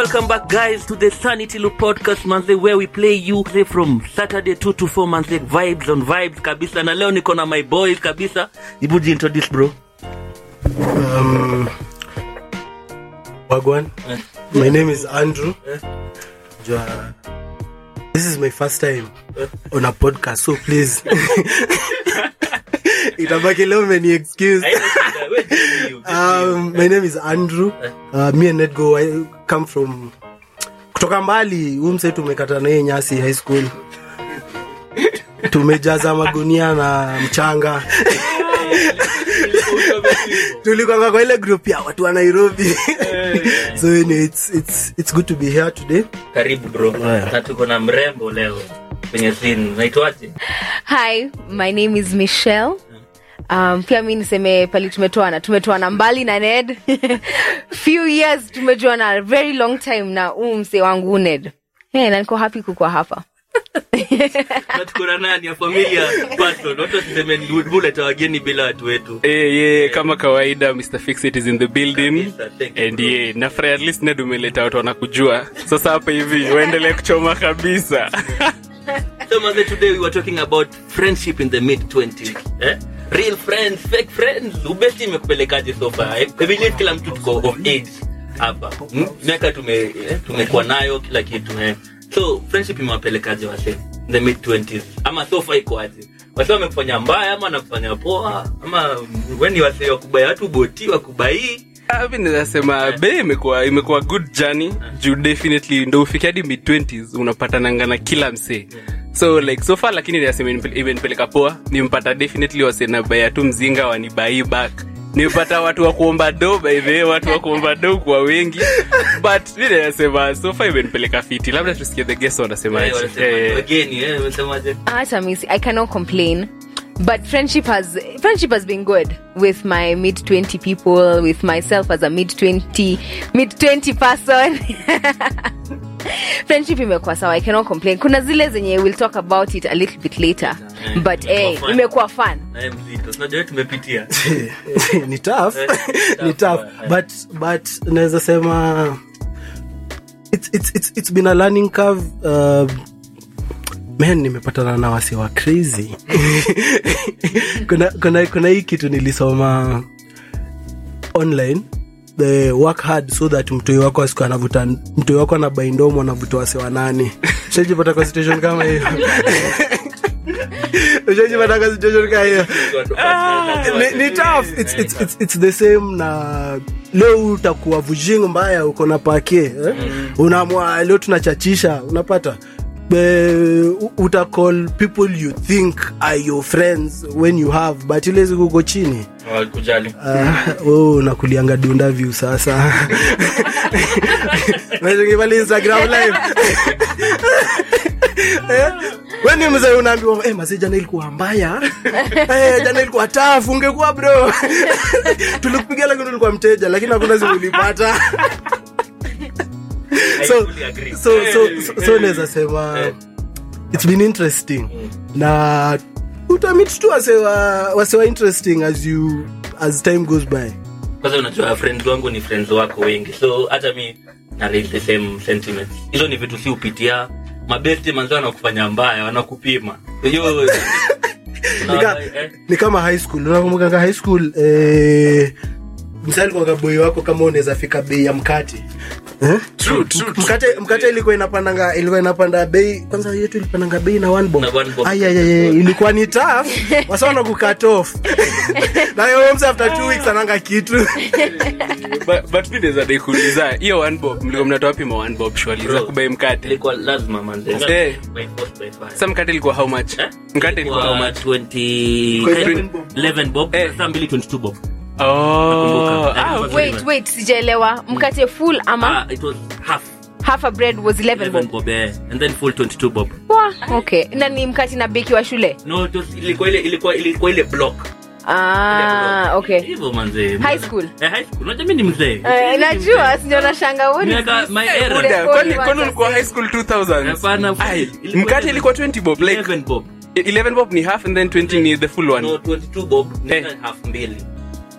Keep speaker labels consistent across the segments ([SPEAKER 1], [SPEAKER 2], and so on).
[SPEAKER 1] welcome back guys to the Sanity Loop podcast manze where we play you say from Saturday 2 to 4 manze vibes on vibes kabisa na leo niko na my boys kabisa ibuji introduce bro
[SPEAKER 2] Um, Wagwan.
[SPEAKER 1] Eh.
[SPEAKER 2] My name is Andrew. Jua- This is my first time on a podcast, so please. Itabaki leo many excuse. Um, my name is Andrew. Uh, me and Nedgo I come from kutoka mbali. Huu mse tumekata na yeye nyasi high school. Tumejaza magunia na mchanga. tulikwanga kwa ile group ya watu wa nairobi so anyway, it's, it's, it's good to be here today
[SPEAKER 1] karibu bro
[SPEAKER 2] Haya.
[SPEAKER 1] na tuko na mrembo leo kwenye scene naitwaje
[SPEAKER 3] hi my name is michelle um, pia mi niseme pali tumetoana tumetoana mbali na ned few years tumejuana a very long time na huu msee wangu ned hey, na niko happy kukwa hapa
[SPEAKER 1] na tuko na nani ya familia person watu wasiseme buleta wageni bila watu wetu
[SPEAKER 4] Eh, yeah, kama kawaida mr fixit is in the building
[SPEAKER 1] Kabisa, thank you,
[SPEAKER 4] and
[SPEAKER 1] bro.
[SPEAKER 4] yeah, nafurahi at least ned umeleta watu wanakujua sasa hapa hivi waendelee kuchoma kabisa
[SPEAKER 1] So Maze, today we were talking about friendship in the mid 20s. Eh? Real friends, fake friends. Ubesti imekupelekaje so far? Eh? I believe kila mtu tuko of age hapa. Hmm? Miaka tume eh, tumekuwa nayo kila kitu eh. So friendship imewapelekaje wase in the mid 20s? Ama so far iko aje? Wase wamekufanya mbaya ama wanakufanya poa ama weni wase wakubaya watu boti wakubai
[SPEAKER 4] Ah, mi nazasema be imekuwa imekuwa good journey juu definitely ndo ufike hadi mid 20s unapatananga na kila msee so like so far lakini nasema imenipeleka poa nimpata definitely wasenabaya tu mzinga wanibai back nimepata watu wa kuomba do by the way watu wa kuomba do kwa wengi but mi nasema so far imenipeleka fiti labda tusikie the guest wanasemaje
[SPEAKER 1] Eh, wanasema
[SPEAKER 4] Eh,
[SPEAKER 1] wageni eh, wanasemaje?
[SPEAKER 3] hata mi si- i cannot complain but friendship has friendship has been good with my mid 20 people with myself as a mid 20 mid 20 person friendship imekuwa sawa i cannot complain kuna zile zenye we'll talk about it a little bit later
[SPEAKER 1] Eh,
[SPEAKER 3] but
[SPEAKER 1] imekuwa
[SPEAKER 3] hey,
[SPEAKER 1] fun.
[SPEAKER 3] imekuwa fun
[SPEAKER 1] Eh, mzito. Unajua tumepitia.
[SPEAKER 2] ni tough
[SPEAKER 1] Eh,
[SPEAKER 2] ni
[SPEAKER 1] tough,
[SPEAKER 2] tough
[SPEAKER 1] eh.
[SPEAKER 2] but but naweza sema it's, it's, it's, it's been a learning curve uh, man nimepatana na wasi wa crazy kuna, kuna, kuna hii kitu nilisoma online the work hard so that mtoi wako asiku anavuta mtoi wako anabaindomo anavuta wasi wanane ushajipata kwa situation kama hiyo ushajipata kwa situation kama hiyo ni, ni tough it's, it's, it's, it's the same na leo utakuwa vujing mbaya uko na pake eh? unaamua leo tunachachisha unapata Be, utacall people you think are your friends when you have but ile siku uko chini
[SPEAKER 1] Hawakujali.
[SPEAKER 2] uh, oh, unakulianga dunda view sasa Unacheki pale instagram live Eh, weni mzee unaambiwa eh, mazee jana ilikuwa mbaya eh, jana ilikuwa tafu ungekuwa bro tulikupigia lakini ulikuwa mteja lakini hakuna simu ulipata so,
[SPEAKER 1] fully agree.
[SPEAKER 2] so, so, so, so naweza sema it's been interesting na utamit tu wasewa wasewa interesting as you as time goes by
[SPEAKER 1] kwanza unajua friends wangu ni friends wako wengi so hata mi na raise the same sentiments hizo ni vitu si upitia mabesti manzi wanakufanya mbaya wanakupima hiyo
[SPEAKER 2] ni, ka, ni kama high school unakumbukanga high school eh, msali kwa boy wako kama unaweza fika bei ya mkate Eh?
[SPEAKER 4] True, true, true.
[SPEAKER 2] mkate mkate ilikuwa inapandanga ilikuwa inapanda bei kwanza yetu ilipandanga bei na one bob
[SPEAKER 1] Na one bob.
[SPEAKER 2] Ay, ay, ay, ay, ilikuwa ni tough wasawana kucut off na hiyo mse after two weeks ananga kitu
[SPEAKER 4] but- but mi naweza dai kuuliza hiyo one bob mlikuwa mnatoa wapi ma one bob shwali za
[SPEAKER 1] Bro,
[SPEAKER 4] kubai mkate
[SPEAKER 1] ilikuwa lazima manze
[SPEAKER 4] Eh.
[SPEAKER 1] By force, by fire.
[SPEAKER 4] sa mkate ilikuwa how much
[SPEAKER 1] Eh?
[SPEAKER 4] mkate ilikuwa how much
[SPEAKER 1] 20
[SPEAKER 2] Kwa
[SPEAKER 1] eh,
[SPEAKER 2] 11 bob.
[SPEAKER 1] 11 bob
[SPEAKER 4] Eh.
[SPEAKER 1] saa mbili 22 bob
[SPEAKER 4] oh
[SPEAKER 1] Nakumbuka.
[SPEAKER 4] ah,
[SPEAKER 1] Eh,
[SPEAKER 4] okay.
[SPEAKER 3] wait wait sijaelewa mkate full ama
[SPEAKER 1] ah, it was half
[SPEAKER 3] half a bread was 11
[SPEAKER 1] 11
[SPEAKER 3] bob
[SPEAKER 1] bob eh, and then full 22 bob
[SPEAKER 3] Wah, okay na ni mkate na beki wa shule
[SPEAKER 1] no it was, ilikuwa ile ilikuwa ilikuwa ile block
[SPEAKER 3] ah okay
[SPEAKER 1] hivyo manze
[SPEAKER 3] High school?
[SPEAKER 1] eh, high school unajua mimi ni mzee
[SPEAKER 3] Eh, najua sindio nashanga what is
[SPEAKER 1] Miaka-
[SPEAKER 3] this?
[SPEAKER 1] my
[SPEAKER 3] Eh,
[SPEAKER 1] era.
[SPEAKER 3] ule
[SPEAKER 4] Buda,
[SPEAKER 3] phone
[SPEAKER 4] kwani
[SPEAKER 3] you
[SPEAKER 4] kwani
[SPEAKER 3] want
[SPEAKER 4] ulikuwa
[SPEAKER 3] to
[SPEAKER 4] high
[SPEAKER 3] say?
[SPEAKER 4] school 2000
[SPEAKER 1] Hapana,
[SPEAKER 4] Ai,
[SPEAKER 1] ilikuwa
[SPEAKER 4] mkate
[SPEAKER 1] 11
[SPEAKER 4] ilikuwa 20 bob like
[SPEAKER 1] 11 bob
[SPEAKER 4] 11 bob ni half and then 20 ni the full one
[SPEAKER 1] no 22 bob ni
[SPEAKER 4] Eh.
[SPEAKER 1] half mbili
[SPEAKER 4] eh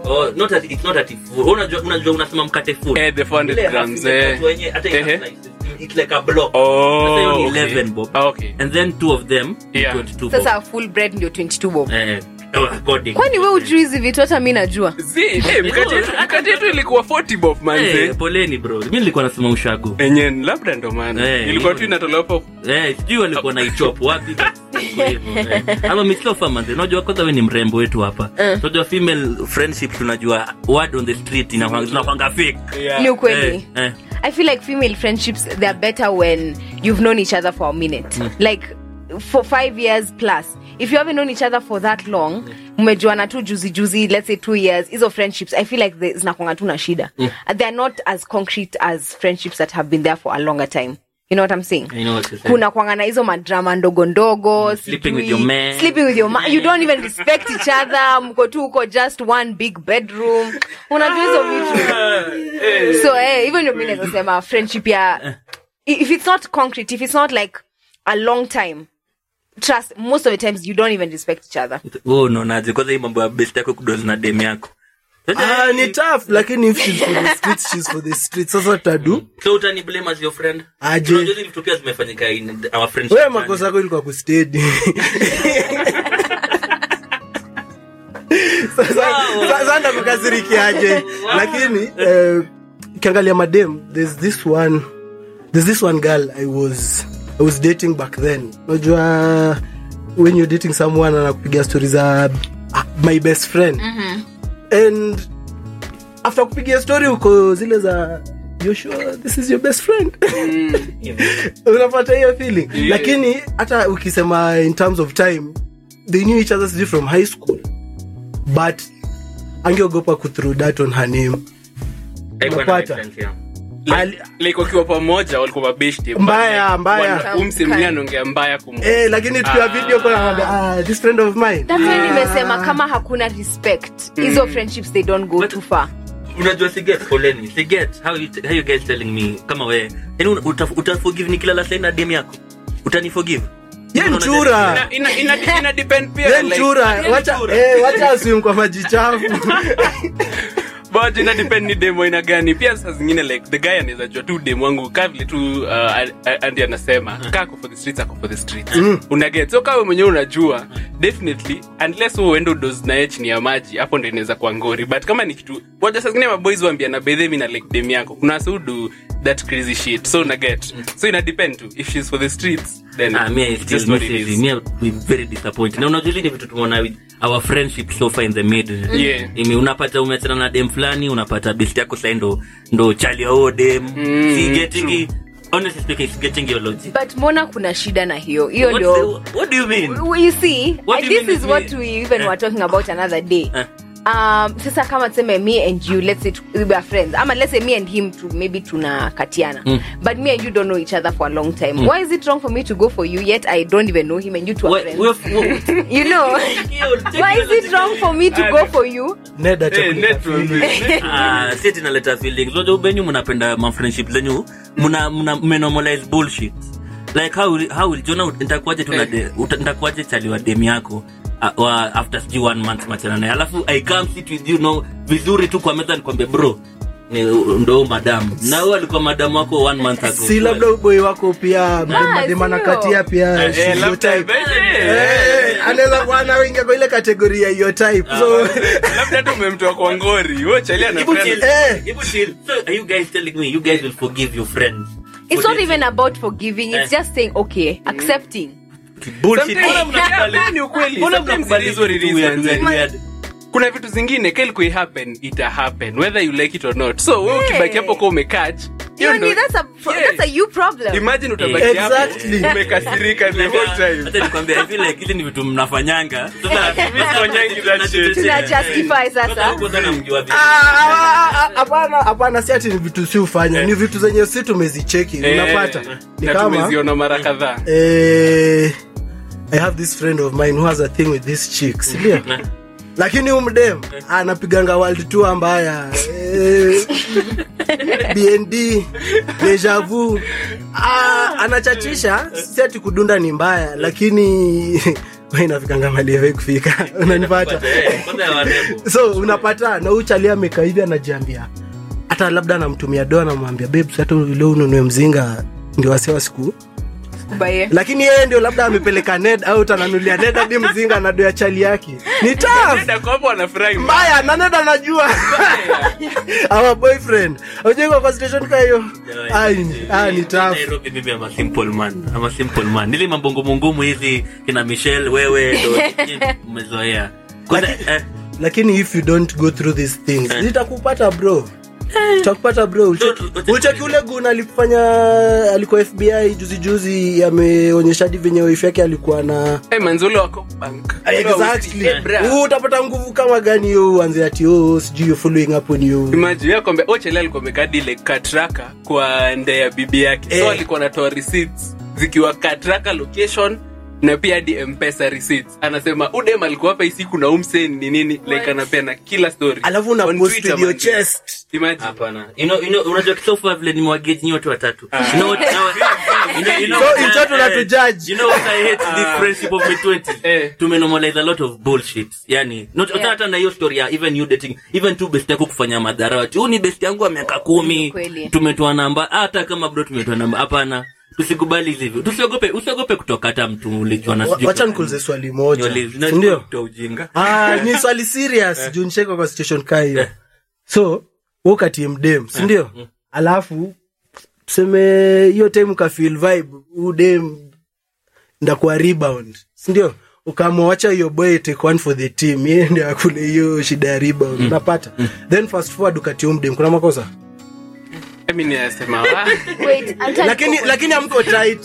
[SPEAKER 1] Oh, not at, it's not at full. Unajua unajua unasema mkate full.
[SPEAKER 4] Eh, the 400
[SPEAKER 1] Ile half
[SPEAKER 4] grams,
[SPEAKER 1] imekatwa
[SPEAKER 4] eh.
[SPEAKER 1] yenye, hata ina
[SPEAKER 4] Ehe.
[SPEAKER 1] slices. It's like a block.
[SPEAKER 4] Oh,
[SPEAKER 1] Sasa hiyo ni
[SPEAKER 4] okay.
[SPEAKER 1] 11 bob.
[SPEAKER 4] Ah, okay.
[SPEAKER 1] And then two of them ni
[SPEAKER 4] Yeah.
[SPEAKER 1] 22 bob.
[SPEAKER 3] sasa full bread ndio 22 bob
[SPEAKER 1] Eh, according.
[SPEAKER 3] kwani we ujui hizi vitu hata mi najua
[SPEAKER 4] Zi, eh, mkate yetu- mkate yetu ilikuwa 40 bob
[SPEAKER 1] Eh,
[SPEAKER 4] manze
[SPEAKER 1] poleni bro. Mimi nilikuwa nasema ushago.
[SPEAKER 4] enye labda ndo maana
[SPEAKER 1] Eh,
[SPEAKER 4] ilikuwa tu
[SPEAKER 1] hiyo.
[SPEAKER 4] inatolewa hapo
[SPEAKER 1] Eh, sijui walikuwa na ichop wapi. Kwa hivyo, eh. Ama Mistofa manze, unajua kwanza wewe ni mrembo wetu hapa. Unajua female friendship tunajua word on the street inakwanga zinakwanga fake.
[SPEAKER 3] ni ukweli
[SPEAKER 1] Eh, eh.
[SPEAKER 3] i feel like female friendships they are better when you've known each other for a minute like for five years plus if you haven't known each other for that long mmejuana tu juzi juzi let's say two years hizo friendships i feel like they- zinakwanga tu na shida And they are not as concrete as friendships that have been there for a longer time you know what i'm saying
[SPEAKER 1] I know what you're saying.
[SPEAKER 3] kuna kwanga na hizo madrama ndogo ndogo
[SPEAKER 1] sleeping with
[SPEAKER 3] sijui-
[SPEAKER 1] your man.
[SPEAKER 3] sleeping with your man you don't even respect each other mko tu uko just one big bedroom unajua hizo vitu so eh, hivyo ndio mi naweza sema friendship ya if it's not concrete if it's not like a long time trust most of the times you don't even respect each other
[SPEAKER 1] Wewe unaonaje kwanza hii mambo ya best yako kudozi na dem yako
[SPEAKER 2] ah, ni tough lakini if she's for the streets she's for the streets sasa tadu
[SPEAKER 1] so utani blame as your friend
[SPEAKER 2] Aje.
[SPEAKER 1] Unajua hizi vitu pia zimefanyika in our friendship
[SPEAKER 2] wewe makosa yako ilikuwa kustedi sasa ndakukasirikiaje lakini eh, ukiangalia madem there's this one there's this one girl i was i was dating back then unajua when you're dating someone anakupiga stori za ah, my best friend and after kupigia story uko zile za you sure this is your best friend unapata hiyo feeling
[SPEAKER 4] Yeah.
[SPEAKER 2] lakini hata ukisema in terms of time they knew each other sijui from high school but angeogopa kuthrow that on her name
[SPEAKER 1] Haikuwa na
[SPEAKER 2] Unapata.
[SPEAKER 1] make sense, yeah.
[SPEAKER 2] Ali-
[SPEAKER 4] like wakiwa pamoja walikuwa mabeshti
[SPEAKER 2] Mbaya, mbaya.
[SPEAKER 4] umsemlia anaongea mbaya kum
[SPEAKER 2] eh, lakini tukiwa video call anaambia, ah, this friend of mine
[SPEAKER 3] that's why nimesema kama hakuna respect hizo friendships they don't go
[SPEAKER 1] But-
[SPEAKER 3] too far
[SPEAKER 1] unajua siget poleni siget how you, how you guys telling me kama we yani uta, utaforgive nikilala sai na dem yako utaniforgive
[SPEAKER 2] ye
[SPEAKER 1] Unaona
[SPEAKER 2] mchura
[SPEAKER 4] ina, ina, ina, ina depend pia
[SPEAKER 2] ye
[SPEAKER 4] like-
[SPEAKER 2] mchura
[SPEAKER 1] ye
[SPEAKER 2] wacha
[SPEAKER 1] mchura.
[SPEAKER 2] eh, wacha aswim kwa maji chafu
[SPEAKER 4] but ina depend ni demo aina gani pia saa zingine like the guy anaweza jua tu demo wangu kaa vile tu uh, a- a- andi anasema kaa ako for the streets ako for the streets unaget so kawe mwenyewe unajua definitely unless wewe uende udozi naye chini ya maji hapo ndo inaweza kuwa ngori but kama ni kitu waja saa zingine maboys waambia na bedhe mi na like dem yako kuna wase who do that crazy shit so unaget so ina depend tu if she's for the streets then
[SPEAKER 1] Ah, me, I
[SPEAKER 4] it's
[SPEAKER 1] still
[SPEAKER 4] just what
[SPEAKER 1] miss
[SPEAKER 4] it
[SPEAKER 1] it.
[SPEAKER 4] is.
[SPEAKER 1] Me, I'm very disappointed. Na unajua hili ni vitu tumeona with our friendship so far in the mid.
[SPEAKER 4] Yeah.
[SPEAKER 1] Ime unapata umeachana na dem fulani, unapata best yako sasa ndo ndo chali ya huyo dem. si getting it- honestly speaking, si getting your logic.
[SPEAKER 3] but mbona kuna shida na hiyo hiyo
[SPEAKER 1] What's
[SPEAKER 3] ndio
[SPEAKER 1] the- what do you mean?
[SPEAKER 3] Well, you see
[SPEAKER 1] What
[SPEAKER 3] I-
[SPEAKER 1] do you
[SPEAKER 3] this
[SPEAKER 1] mean
[SPEAKER 3] is
[SPEAKER 1] with
[SPEAKER 3] what
[SPEAKER 1] me?
[SPEAKER 3] we even
[SPEAKER 1] Eh.
[SPEAKER 3] were talking about another day
[SPEAKER 1] Eh.
[SPEAKER 3] um sasa kama tuseme me and you let's say tu- we are friends ama let's say me and him to maybe tunakatiana but me and you don't know each other for a long time why is it wrong for me to go for you yet i don't even know him and you two are
[SPEAKER 1] What-
[SPEAKER 3] friends
[SPEAKER 1] what- what-
[SPEAKER 3] you know
[SPEAKER 1] Check
[SPEAKER 3] why
[SPEAKER 1] your
[SPEAKER 3] is it
[SPEAKER 1] logic.
[SPEAKER 3] wrong for me to go for you
[SPEAKER 2] Ned acha
[SPEAKER 4] Eh,
[SPEAKER 2] kuleta
[SPEAKER 4] net
[SPEAKER 2] feeling.
[SPEAKER 1] Ah, si ati inaleta feelings unajua ubenyu mnapenda mafriendship zenyu mna mna mmenormalize bullshit like how will- how will jona nitakuaje tu na de- uta- nitakuaje chali wa dem yako uh, wa after sijui one month machana naye alafu i come sit with you know vizuri tu kwa meza nikwambie bro ni ndo madamu na huyo alikuwa madamu wako one month ago
[SPEAKER 2] si labda uboi wako pia madema
[SPEAKER 3] sio.
[SPEAKER 2] nakatia pia
[SPEAKER 4] Eh,
[SPEAKER 2] she's your
[SPEAKER 4] labda-
[SPEAKER 2] type.
[SPEAKER 4] eh,
[SPEAKER 2] Eh, anaweza kuwa anaingia kwa ile kategori ya hiyo type so
[SPEAKER 4] labda tu umemtoa kwa ngori Wewe chali ana
[SPEAKER 1] Hebu
[SPEAKER 4] friend.
[SPEAKER 1] chill.
[SPEAKER 2] Eh.
[SPEAKER 1] Hebu chill. So, are you guys telling me you guys will forgive your friends?
[SPEAKER 3] it's
[SPEAKER 1] For
[SPEAKER 3] not
[SPEAKER 1] this
[SPEAKER 3] even about forgiving it's
[SPEAKER 1] Eh.
[SPEAKER 3] just saying okay accepting
[SPEAKER 1] bullshit?
[SPEAKER 4] Sometimes-
[SPEAKER 1] Mbona mnakubali-
[SPEAKER 4] Yeah, ni ukweli.
[SPEAKER 1] mbona
[SPEAKER 4] Sometimes
[SPEAKER 1] mnakubali
[SPEAKER 4] it is what it
[SPEAKER 1] vitu
[SPEAKER 4] is,
[SPEAKER 1] weird,
[SPEAKER 4] manze.
[SPEAKER 1] weird, weird?
[SPEAKER 4] kuna vitu zingine kelku happen ita happen whether you like it or not so wewe ukibaki hapo kwa umekach hiyo
[SPEAKER 3] you
[SPEAKER 4] ndo-
[SPEAKER 3] know, that's a pro-
[SPEAKER 4] Yeah.
[SPEAKER 3] that's a you problem
[SPEAKER 4] imagine utabaki
[SPEAKER 1] Eh,
[SPEAKER 4] hapo
[SPEAKER 2] exactly.
[SPEAKER 4] umekasirika the whole time
[SPEAKER 1] Hata nikwambie, I feel like hizi ni vitu mnafanyanga Sasa,
[SPEAKER 4] sifanyangi that shit.
[SPEAKER 3] Tuna justify sasa.
[SPEAKER 1] Sasa huko sana mjua vitu.
[SPEAKER 2] Ah, ah, ah, hapana hapana si ati ni vitu si ufanya ni vitu zenye si tumezicheki
[SPEAKER 4] Eh,
[SPEAKER 2] unapata ni
[SPEAKER 4] na
[SPEAKER 2] kama
[SPEAKER 4] tumeziona mara kadhaa
[SPEAKER 2] eh, i have this friend of mine who has a thing with this chick sindio lakini umdem anapiganga world tour mbaya eh, bnd dejavu ah, anachachisha si ati kudunda ni mbaya lakini wa inafikanga mali hawai kufika unanipata
[SPEAKER 1] Eh, kwanza ya warembo.
[SPEAKER 2] so unapata na uchali amekaa hivi anajiambia hata labda anamtumia doa namwambia babes hata leo ununue mzinga ndio wasewa siku
[SPEAKER 3] Kubaye.
[SPEAKER 2] lakini yeye ndio labda amepeleka ned au tananulia ned hadi mzinga na doa chali yake ni tough
[SPEAKER 4] Dada kwa hapo anafurahi
[SPEAKER 2] mbaya na ned anajua our boyfriend aujaikwa kwa station ka hiyo Ai, ni- ah, ni tough
[SPEAKER 1] Nairobi mimi ama simple man ama simple man nili mambongo ngumu hizi kina michelle wewe ndo nyinyi mmezoea Kwanza, eh,
[SPEAKER 2] lakini if you don't go through these things
[SPEAKER 1] Eh.
[SPEAKER 2] zitakupata bro takupata bro Ucheki-
[SPEAKER 1] Don't- don't-
[SPEAKER 2] ucheki ule gun alifanya alikuwa fbi juzi juzi ameonyesha hadi venye wife yake alikuwa na
[SPEAKER 4] Eh, manzolo wako bank
[SPEAKER 2] exactly
[SPEAKER 4] Eh, bra.
[SPEAKER 2] Huu utapata nguvu kama gani hiyo uanze ati oh, sijui you're following up on you
[SPEAKER 4] imagine ya kwamba ochele alikuwa amekadi ile katraka kwa nde ya bibi yake so
[SPEAKER 2] Eh.
[SPEAKER 4] alikuwa anatoa receipts zikiwa katraka location na pia hadi mpesa receipts anasema udem alikuwa hapa hii siku na umsen ni nini like anapeana kila story
[SPEAKER 2] alafu una
[SPEAKER 4] On
[SPEAKER 2] post
[SPEAKER 4] Twitter,
[SPEAKER 2] with your
[SPEAKER 4] man.
[SPEAKER 2] chest
[SPEAKER 4] imagine
[SPEAKER 1] hapana you know, you know, unajua kisofa vile nimewagage nyi watu watatu you know what, now, you know, you know
[SPEAKER 2] So,
[SPEAKER 1] what,
[SPEAKER 2] in short,
[SPEAKER 1] eh,
[SPEAKER 2] unatujudge.
[SPEAKER 1] you know what I hate this friendship of mid 20s
[SPEAKER 4] Eh.
[SPEAKER 1] tumenormalize a lot of bullshit yani not hata hata na hiyo story ya even you dating even tu best yako kufanya madhara ati huu ni best yangu wa miaka kumi
[SPEAKER 3] Kweli.
[SPEAKER 1] tumetoa namba hata kama bro tumetoa namba hapana tusikubali hizi hivyo tusiogope usiogope kutoka hata mtu ulijua na
[SPEAKER 2] Wa-
[SPEAKER 1] sijui
[SPEAKER 2] wacha
[SPEAKER 1] kwa-
[SPEAKER 2] nikuulize swali moja
[SPEAKER 1] Nyoli- na-
[SPEAKER 2] sindio
[SPEAKER 1] kutoa ujinga
[SPEAKER 2] ah, ni swali serious juu nisheka kwa situation kaa hiyo so wakati mdem sindio alafu tuseme hiyo time ukafeel vibe udem ndakuwa rebound sindio ukamwacha hiyo boy take one for the team yeye ndio akule hiyo shida ya rebound unapata then fast forward ukati mdem kuna makosa
[SPEAKER 4] mi ninasema "Ah."
[SPEAKER 3] Wait, acha
[SPEAKER 2] lakini
[SPEAKER 3] niko-
[SPEAKER 2] lakini amko tight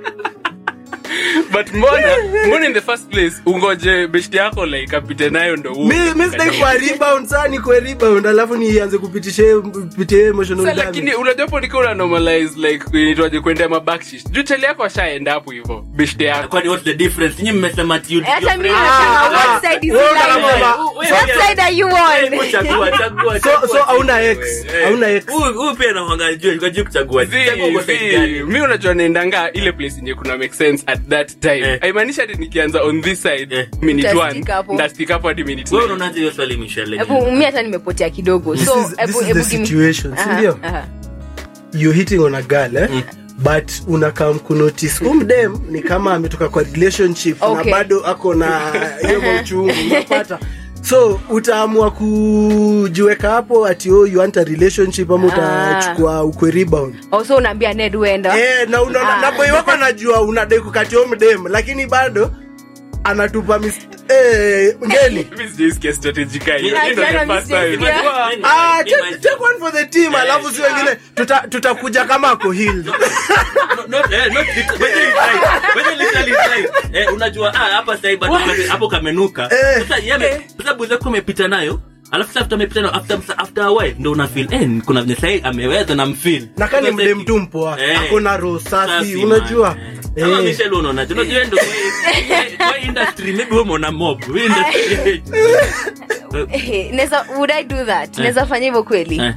[SPEAKER 4] but mbona mbona in the first place ungoje beshti yako like apite nayo ndo uwe.
[SPEAKER 2] mi mi sidai kwa rebound saa nikwe rebound alafu nianze kupitisha pitia emotional
[SPEAKER 4] Sa,
[SPEAKER 2] damage.
[SPEAKER 4] lakini unajapo nikiwa una normalize like inaitwaje kuendea mabakshish juu chali yako ashaenda hapo hivo beshte yako
[SPEAKER 1] kwani what's the difference nyinyi mmesema ati you
[SPEAKER 3] hata mimi
[SPEAKER 2] Ah,
[SPEAKER 3] nasema
[SPEAKER 2] ah,
[SPEAKER 3] what side is
[SPEAKER 2] wewe
[SPEAKER 3] the line
[SPEAKER 2] unasema-
[SPEAKER 3] on? What side are you on?
[SPEAKER 1] chagua chagua
[SPEAKER 2] so so hauna ex hauna ex
[SPEAKER 1] huyu huyu pia anakuanga juu kwa juu kuchagua
[SPEAKER 4] Zii,
[SPEAKER 1] Chagua uko side
[SPEAKER 4] zii.
[SPEAKER 1] gani.
[SPEAKER 4] mi unajua naendanga ile place yenye kuna make sense at that time
[SPEAKER 1] Eh.
[SPEAKER 4] haimaanishi hati nikianza on this side
[SPEAKER 1] Eh.
[SPEAKER 4] minute
[SPEAKER 3] Utastick
[SPEAKER 4] one
[SPEAKER 3] hapo.
[SPEAKER 4] ndastick hapo hadi minute
[SPEAKER 1] wewe
[SPEAKER 4] nine.
[SPEAKER 1] unaonaje hiyo swali Michelle
[SPEAKER 3] Hebu, mi hata nimepotea kidogo
[SPEAKER 2] This
[SPEAKER 3] so
[SPEAKER 2] is-
[SPEAKER 3] hebu-
[SPEAKER 2] this is
[SPEAKER 3] hebu
[SPEAKER 2] the
[SPEAKER 3] give me-
[SPEAKER 2] situation,
[SPEAKER 3] Aha,
[SPEAKER 2] sindio?
[SPEAKER 3] aha.
[SPEAKER 2] you hitting on a girl eh? but unakam kunotice umdem ni kama ametoka kwa relationship
[SPEAKER 3] Okay.
[SPEAKER 2] na bado ako na hiyo mauchungu unapata so utaamua kujiweka hapo ati oh, you want a relationship ama utachukua ukwe rebound
[SPEAKER 3] Oh, so unaambia ned uenda
[SPEAKER 2] eh, na, unaona
[SPEAKER 3] Ah.
[SPEAKER 2] na boy wako anajua unadai kukatia mdem lakini bado anatupa mis eh, ngeli
[SPEAKER 4] Mimi sijaisikia strategy kama hiyo.
[SPEAKER 1] Ah,
[SPEAKER 4] Hii ndo the
[SPEAKER 3] jana
[SPEAKER 4] first
[SPEAKER 3] mimi
[SPEAKER 4] time.
[SPEAKER 3] sijaisikia.
[SPEAKER 1] Mimi-
[SPEAKER 2] Ah,
[SPEAKER 1] mimi-
[SPEAKER 2] take, take one for the team alafu si wengine tuta- tutakuja kama ako healed
[SPEAKER 1] No, not- eh, not lit- whether it's right, whether literally it's right. Eh, unajua ah, hapa sasa hivi bado hapo kamenuka
[SPEAKER 2] Eh.
[SPEAKER 1] sasa yame sasa buza yako umepita nayo alafu sasa after amepita nayo after after a while ndo una feel eh kuna venye sasa ameweza na mfeel
[SPEAKER 2] na kani
[SPEAKER 1] Sasa
[SPEAKER 2] mde
[SPEAKER 1] hivi-
[SPEAKER 2] mtu mpoa
[SPEAKER 1] Eh.
[SPEAKER 2] ako na roho safi
[SPEAKER 1] Safi,
[SPEAKER 2] unajua
[SPEAKER 1] man, eh. Kama
[SPEAKER 2] Eh.
[SPEAKER 1] Michelle unaonaje? Unajua ndo kwa- kwa industry maybe wewe umeona mob Hii industry
[SPEAKER 3] Eh, neza would i do that naweza fanya hivyo kweli
[SPEAKER 1] Eh,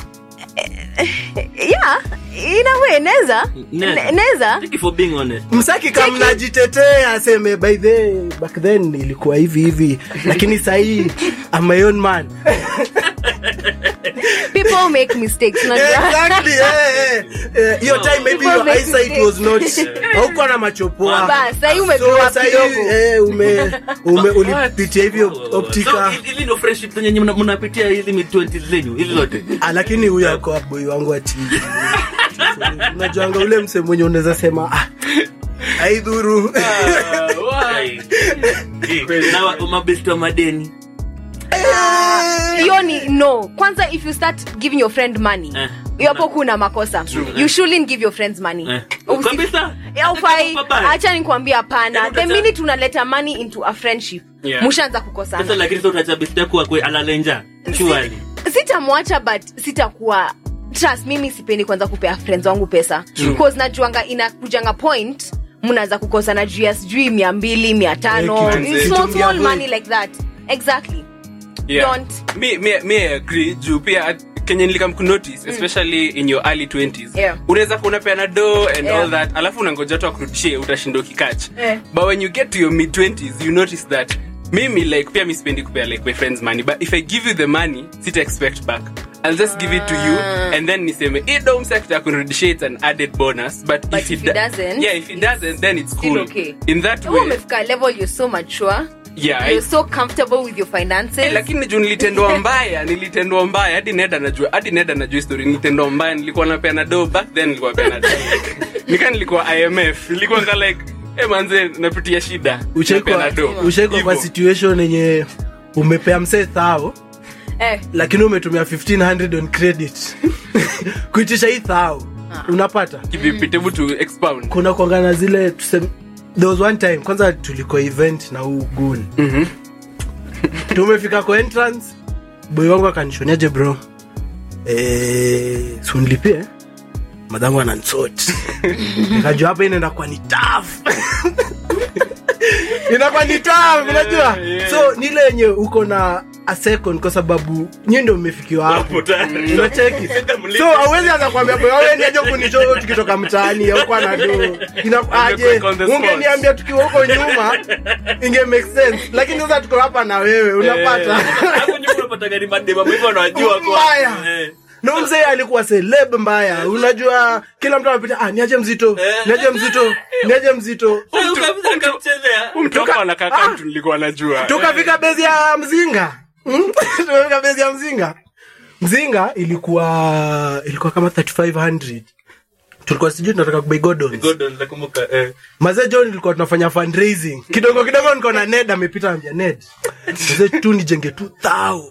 [SPEAKER 3] yeah in a way neza
[SPEAKER 1] Neza.
[SPEAKER 3] Ne- neza
[SPEAKER 1] thank you for being honest
[SPEAKER 2] msaki kamnajitetea aseme by the back then ilikuwa hivi hivi lakini sahii I'm my own man
[SPEAKER 3] people make mistakes unajua
[SPEAKER 2] exactly eh, eh, eh, hiyo
[SPEAKER 1] No.
[SPEAKER 2] time maybe
[SPEAKER 3] People
[SPEAKER 2] your
[SPEAKER 3] make
[SPEAKER 2] eyesight was not haukuwa na macho poa
[SPEAKER 3] Bas, sahii
[SPEAKER 2] so
[SPEAKER 3] umegrow up
[SPEAKER 2] sahii
[SPEAKER 3] kidogo
[SPEAKER 2] eh, ume, ume ulipitia hivyo
[SPEAKER 1] So,
[SPEAKER 2] optika
[SPEAKER 1] hizi- hizi ndo friendship zenye nyinyi mna- mnapitia hizi mid 20s zenyu hizi zote
[SPEAKER 2] Ah, lakini huyo ako aboi wangu ati unajuanga ule mse mwenye unaweza sema ah, aidhuru
[SPEAKER 1] Ai. Eh, na wa- mabesti wa madeni
[SPEAKER 3] hiyo ni no kwanza if you start giving your friend money
[SPEAKER 1] Eh.
[SPEAKER 3] hiyo hapo kuna makosa you shouldn't give your friends money
[SPEAKER 1] Eh.
[SPEAKER 3] Usi-
[SPEAKER 1] Kabisa.
[SPEAKER 3] Ya, ufai
[SPEAKER 1] Pabaya.
[SPEAKER 3] acha nikwambia hapana
[SPEAKER 1] Yaani
[SPEAKER 3] the
[SPEAKER 1] utata-
[SPEAKER 3] minute unaleta money into a friendship
[SPEAKER 4] Yeah.
[SPEAKER 3] mushaanza
[SPEAKER 1] sasa
[SPEAKER 3] kukosana
[SPEAKER 1] lakini sasa utacha besti yako akwe alalenja surely
[SPEAKER 3] sitamwacha but sitakuwa trust mimi sipendi kwanza kupea friends wangu pesa bcause najuanga inakujanga point mnaanza kukosana juu ya sijui mia mbili mia tano
[SPEAKER 2] Eh,
[SPEAKER 4] kitu-
[SPEAKER 3] small
[SPEAKER 2] kitu
[SPEAKER 3] small
[SPEAKER 2] mia
[SPEAKER 3] money like that exactly
[SPEAKER 4] Yeah.
[SPEAKER 3] Don't.
[SPEAKER 4] Mi- mi- mi agree juu pia at- kenye nilikam kunotice especially in your early 20s
[SPEAKER 3] Yeah.
[SPEAKER 4] unaweza kuwa unapeana do and
[SPEAKER 3] Yeah.
[SPEAKER 4] all that alafu unangoja tu akurudishie utashinda ukikach
[SPEAKER 3] Eh.
[SPEAKER 4] but when you get to your mid 20s you notice that mimi like pia mi sipendi kupea like my friends money but if i give you the money sita expect back i'll just give it to you and then niseme hii do msekta kunirudishia it's an added bonus but,
[SPEAKER 3] But
[SPEAKER 4] if,
[SPEAKER 3] if
[SPEAKER 4] it
[SPEAKER 3] it
[SPEAKER 4] da-
[SPEAKER 3] doesn't,
[SPEAKER 4] yeah if it doesn't then it's
[SPEAKER 3] still
[SPEAKER 4] cool
[SPEAKER 3] okay.
[SPEAKER 4] in that
[SPEAKER 3] Wewe
[SPEAKER 4] way
[SPEAKER 3] umefika level you're so mature
[SPEAKER 4] yeah I-
[SPEAKER 3] you're so comfortable with your finances
[SPEAKER 4] Eh, lakini juu nilitendwa mbaya nilitendwa mbaya hadi ned anajua hadi ned anajua history nilitendwa mbaya nilikuwa napeana do back then nilikuwa napeana do nika nilikuwa imf nilikuwa nga like eh manze napitia shida
[SPEAKER 2] ushaikwa
[SPEAKER 4] napeana do
[SPEAKER 2] ushaikwa kwa
[SPEAKER 4] Hivyo.
[SPEAKER 2] situation yenye umepea msee thao
[SPEAKER 3] eh,
[SPEAKER 2] lakini umetumia 1500 on credit kuitisha hii thao unapata
[SPEAKER 4] kivipi tebu to expound
[SPEAKER 2] kuna kuangana zile tuseme there was one time kwanza tuliko event na huu gun tumefika kwa entrance boy wangu akanishoniaje bro eh, sunlipie madhangu anansot nikajua hapa inaenda kwa ni taf inakuwa ni taf unajua
[SPEAKER 4] yeah.
[SPEAKER 2] so nile yenye uko na a second kwa sababu nyi ndo mmefikiwa hapo
[SPEAKER 1] Hapo tayari.
[SPEAKER 2] unacheki
[SPEAKER 1] Mlipe.
[SPEAKER 2] so awezi anza kuambia boy wewe niaje kunisho tukitoka mtaani au kwa na do inakuaje
[SPEAKER 4] Umekuweka on the spot.
[SPEAKER 2] ungeniambia tukiwa huko nyuma inge make sense lakini sasa tuko hapa na wewe unapata
[SPEAKER 1] Hapo nyuma unapata gari madema hivyo wanajua kwa.
[SPEAKER 2] Mbaya.
[SPEAKER 1] Eh.
[SPEAKER 2] no mzee alikuwa celeb mbaya unajua kila mtu anapita ah, niaje mzito niaje mzito niaje mzito
[SPEAKER 1] Sasa ukafika akamchezea.
[SPEAKER 4] mtoka wanakaka mtu nilikuwa najua
[SPEAKER 2] tukafika bezi ya mzinga Hmm? tukafika bezi ya mzinga mzinga ilikuwa ilikuwa kama 3500 tulikuwa sijui tunataka kubai godons
[SPEAKER 1] Gordon nakumbuka eh.
[SPEAKER 2] mazee john ilikuwa tunafanya fundraising kidogo kidogo niko na ned amepita ambia ned mazee tu nijenge tu thao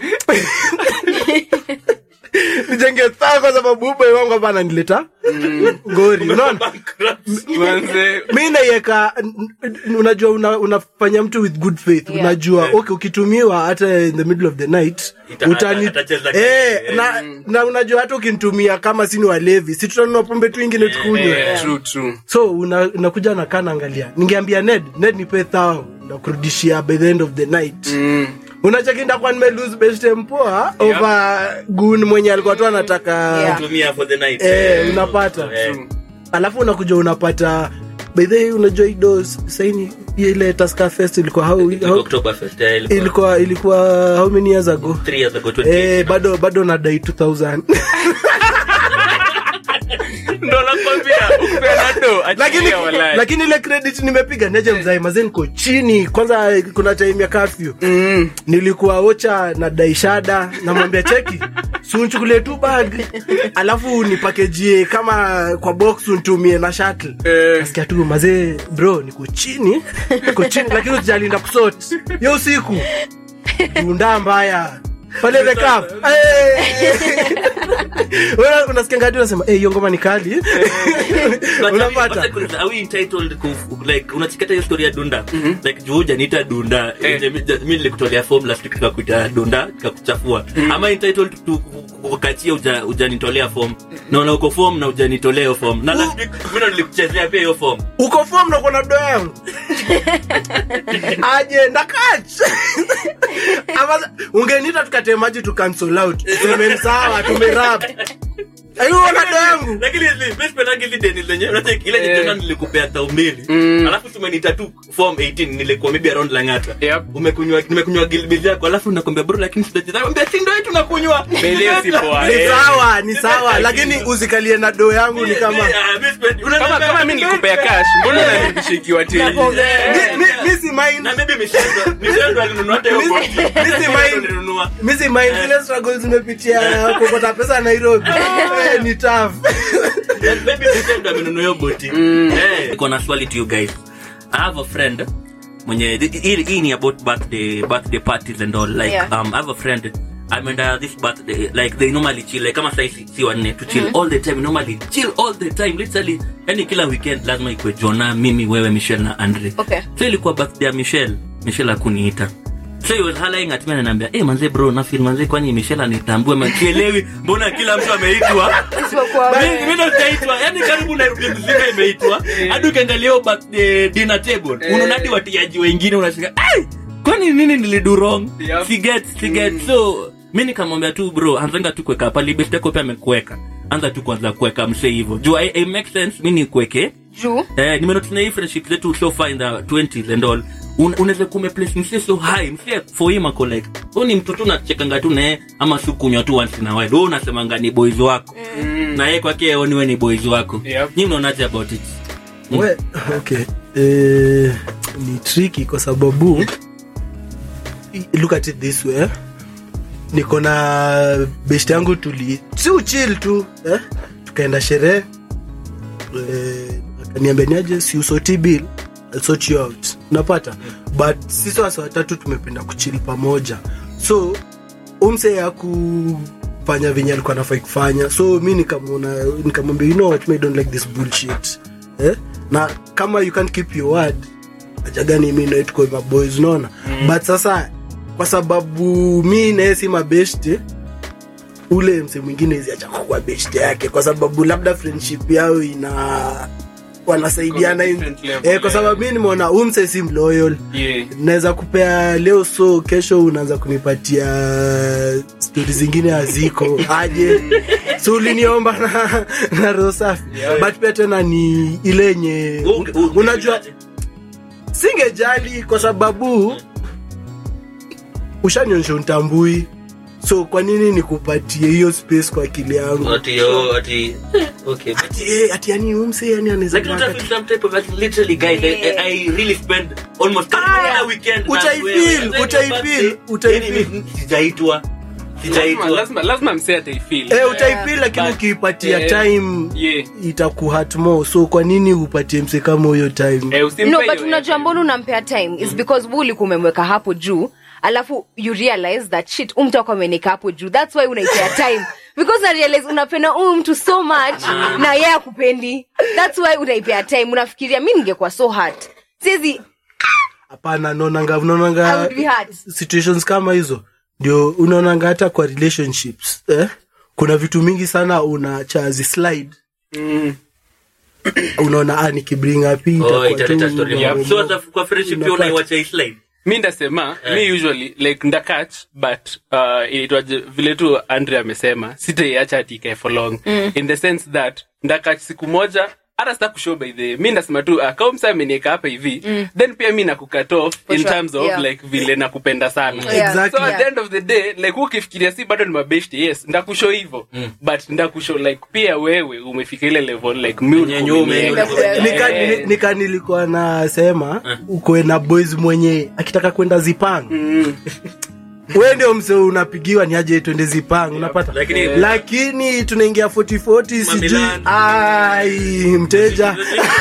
[SPEAKER 2] nijenge thao kwa sababu ube wangu hapa ananileta ngori unaona
[SPEAKER 1] Bankrupt.
[SPEAKER 4] manze
[SPEAKER 2] mi naiweka n- n- unajua una, unafanya mtu with good faith
[SPEAKER 3] Yeah.
[SPEAKER 2] unajua okay ukitumiwa hata in the middle of the night
[SPEAKER 1] Ita-
[SPEAKER 2] utani
[SPEAKER 1] atacheza
[SPEAKER 2] eh,
[SPEAKER 1] game.
[SPEAKER 2] na, na unajua hata ukinitumia kama sini walevi si tutanunua pombe tu ingine tukunywe
[SPEAKER 4] eh, true true
[SPEAKER 2] so una- unakuja nakaa naangalia ningeambia ned ned nipe thao nakurudishia by the end of the night
[SPEAKER 4] mm.
[SPEAKER 2] unachekinda kwa nimelose best mpoa over gun mwenye alikuwa tu anataka
[SPEAKER 3] Yeah.
[SPEAKER 1] Tumia for the night.
[SPEAKER 2] eh, unapata
[SPEAKER 1] Eh.
[SPEAKER 2] alafu unakuja unapata by the way unajua ido saini ile Tusker fest ilikuwa how,
[SPEAKER 1] Ilikuwa
[SPEAKER 2] how,
[SPEAKER 1] Oktoberfest, eh, ilikuwa
[SPEAKER 2] ilikuwa ilikuwa how many years ago
[SPEAKER 1] three years ago, 20.
[SPEAKER 2] eh, bado bado nadai 2000
[SPEAKER 4] ndo nakwambia ukipeana do
[SPEAKER 2] lakini
[SPEAKER 4] achilia walai
[SPEAKER 2] lakini ile credit nimepiga neje mzai mazee niko chini kwanza kuna time ya kafyu
[SPEAKER 4] mm.
[SPEAKER 2] nilikuwa ocha na daishada namwambia cheki sunchukulie tu bag alafu nipakejie kama kwa box untumie na shuttle
[SPEAKER 4] Eh.
[SPEAKER 2] nasikia tu mazee bro niko chini niko chini lakini usijalinda kusot yo usiku dunda mbaya pale the cup Wewe unasikia ngadi unasema eh hiyo ngoma ni kali
[SPEAKER 1] But
[SPEAKER 2] unapata
[SPEAKER 1] are we- but are we entitled ku like unachikata hiyo story ya dunda like juu hujaniita dunda
[SPEAKER 4] Eh.
[SPEAKER 1] eh. mi nilikutolea form last week nikakuita dunda nikakuchafua ama entitled to kukachia uja ujanitolea form naona uko form na ujanitolea hiyo form na last week mimi ndo nilikuchezea pia hiyo form
[SPEAKER 2] uko form na kuna do yangu aje ndakach Ama- ungenita tukate maji tu cancel out tuseme sawa tumerap aiona do yangu
[SPEAKER 1] lakini hizi- mimi sipendangi hizi deni zenye unajua ile
[SPEAKER 4] Eh.
[SPEAKER 1] jana nilikupea tao mbili
[SPEAKER 4] Mm.
[SPEAKER 1] alafu tumenita tu form 18 nilikuwa maybe around langata
[SPEAKER 4] Yep.
[SPEAKER 1] umekunywa nimekunywa gilbiz yako alafu nakwambia bro lakini sijacheza nakwambia si ndio yetu nakunywa
[SPEAKER 4] Bele si poa,
[SPEAKER 2] ni
[SPEAKER 4] eh.
[SPEAKER 2] sawa ni sawa lakini usikalie na do yangu ni kama
[SPEAKER 4] kama kama mi nilikupea cash mbona unanirudisha ikiwa tei
[SPEAKER 2] Mi- mi- mi si mind
[SPEAKER 1] na maybe Michelle- Michelle ndo alinunua hata hiyo
[SPEAKER 2] Mi-
[SPEAKER 1] boti.
[SPEAKER 2] mi si
[SPEAKER 1] Michelle ndo
[SPEAKER 2] mind.
[SPEAKER 1] alinunua.
[SPEAKER 2] mi si mind zile struggles zimepitia kokota pesa nairobi Eh, ni tough
[SPEAKER 1] And maybe Michelle ndo amenunua hiyo boti. Eh, niko na swali to you guys i have a friend mwenye hii hii ni about birthday birthday parties and all like
[SPEAKER 3] Yeah.
[SPEAKER 1] um i have a friend ameenda this birthday like they normally chill like kama sai si, si wanne to chill all the time normally chill all the time literally yani kila weekend lazima ikwe jona mimi wewe michelle na andre
[SPEAKER 3] Okay.
[SPEAKER 1] so ilikuwa birthday ya michelle michelle akuniita so he was hollering at me ananiambia eh manze bro na feel manze kwani michelle anitambue makielewi mbona kila mtu ameitwa
[SPEAKER 3] Isipokuwa wewe.
[SPEAKER 1] mimi ndo sijaitwa yani karibu nairobi mzima imeitwa hadi ukiangalia hiyo birthday dinner table unaona hadi watiaji wengine unashika ai kwani nini nilidu wrong
[SPEAKER 4] Yep.
[SPEAKER 1] si get si get so mi nikamwambia tu bro anzanga tu kuweka pali best yako pia amekuweka anza tu kwanza kuweka msee hivyo juu I, I make sense mi nikuweke
[SPEAKER 3] juu
[SPEAKER 1] eh, nimenotina hii friendship zetu so far in the 20s and all Un- unaweza kumeplace msie so high msie for him ako like huyu ni mtu tu nachekanga tu naye ama si kunywa tu once in a while wewe unasemanga ni boys wako na yeye kwake aoni wewe ni boys wako
[SPEAKER 4] Yep.
[SPEAKER 1] nyi mnaonaje about it
[SPEAKER 2] we okay eh, ni tricky kwa sababu look at it this way eh? niko na best yangu tuli si uchil tu eh? tukaenda sherehe eh, akaniambia niaje si usoti bill I'll sort you out unapata but sisi wasa watatu tumependa kuchili pamoja so umse ya kufanya venye alikuwa nafai kufanya so mi nikamwona nikamwambia you know what me don't like this bullshit eh? na kama you can't keep your word ajagani mi naituko maboys unaona mm. but sasa kwa sababu mi naye si mabeshte ule mse mwingine ziacha kuwa beshte yake kwa sababu labda friendship yao ina wanasaidiana
[SPEAKER 4] Iko
[SPEAKER 2] in-
[SPEAKER 4] different level,
[SPEAKER 2] eh, kwa
[SPEAKER 4] yeah.
[SPEAKER 2] sababu mi nimeona umse si mloyal
[SPEAKER 4] Yeah.
[SPEAKER 2] naweza kupea leo so kesho unaanza kunipatia stori zingine haziko aje so uliniomba na, na roho safi
[SPEAKER 4] Yeah.
[SPEAKER 2] but pia tena ni ile yenye
[SPEAKER 1] Unge- unge-
[SPEAKER 2] unajua singejali kwa sababu ushanionyesha untambui so kwa nini nikupatie hiyo space kwa akili yangu
[SPEAKER 1] ati oh, ati okay
[SPEAKER 2] ati, eh, ati yani umse yani anaweza
[SPEAKER 1] like not
[SPEAKER 2] kuwa
[SPEAKER 1] feel some type of like literally guys I, I, I really spend almost
[SPEAKER 2] Ah,
[SPEAKER 1] ah, weekend na
[SPEAKER 2] utaifeel,
[SPEAKER 1] wewe. And then
[SPEAKER 2] utaifeel,
[SPEAKER 1] your birthday,
[SPEAKER 2] utaifeel.
[SPEAKER 1] yani mimi sijaitwa
[SPEAKER 4] Lazima-
[SPEAKER 1] sijaitwa
[SPEAKER 4] lazima lazima msee ataifeel
[SPEAKER 2] eh, utaifeel lakini
[SPEAKER 4] But,
[SPEAKER 2] ukiipatia
[SPEAKER 4] eh,
[SPEAKER 2] time
[SPEAKER 4] yeah.
[SPEAKER 2] itakuhat more so kwa nini upatie mse kama huyo time
[SPEAKER 4] Eh, usimpe
[SPEAKER 3] no
[SPEAKER 4] hiyo
[SPEAKER 3] but unajua mbona unampea time is because bu ulikuwa umemweka hapo juu alafu you realize that shit umtu ako ameneka hapo juu thats why unaipea time because na realize unapenda huyu mtu so much na yeye akupendi thats why unaipea time unafikiria mi ningekuwa so hurt siezi
[SPEAKER 2] hapana naonanga
[SPEAKER 3] I
[SPEAKER 2] unaonanga
[SPEAKER 3] would be hurt.
[SPEAKER 2] situations kama hizo ndio unaonanga hata kwa relationships eh? kuna vitu mingi sana unachazi slide unaona ah, nikibring up hii
[SPEAKER 1] oh
[SPEAKER 2] itakuwa
[SPEAKER 1] italeta
[SPEAKER 2] tu
[SPEAKER 1] story
[SPEAKER 2] mambo
[SPEAKER 1] mob. so as a- kwa friendship pia
[SPEAKER 2] Unapata.
[SPEAKER 1] unaiwacha hii slide
[SPEAKER 4] mi ndasema mi usually like ndakach but uh, inaitwaje vile tu andre amesema sitaiacha ati ikae for long in the sense that ndakach siku moja hata sita kushow by the mi ndasema tu uh, kama msa amenieka hapa hivi then pia mi nakukat off
[SPEAKER 3] For
[SPEAKER 4] in
[SPEAKER 3] sure,
[SPEAKER 4] terms of
[SPEAKER 3] yeah.
[SPEAKER 4] like vile nakupenda sana
[SPEAKER 3] Yeah.
[SPEAKER 2] Exactly.
[SPEAKER 4] so at
[SPEAKER 3] Yeah.
[SPEAKER 4] the end of the day like ukifikiria si bado ni mabeshti yes ndakushow hivo but ndakushow like pia wewe umefika ile level like mi
[SPEAKER 1] Yenye nyume,
[SPEAKER 4] ulikuwa-
[SPEAKER 2] nika,
[SPEAKER 4] Eh.
[SPEAKER 2] ni- nika nilikuwa nasema ukwe na boys mwenye akitaka kwenda zipang we ndio mse unapigiwa ni aje twende zipang unapata
[SPEAKER 1] Lakini-
[SPEAKER 2] lakini tunaingia 4040 sijui
[SPEAKER 1] Mamilan.
[SPEAKER 2] ai mteja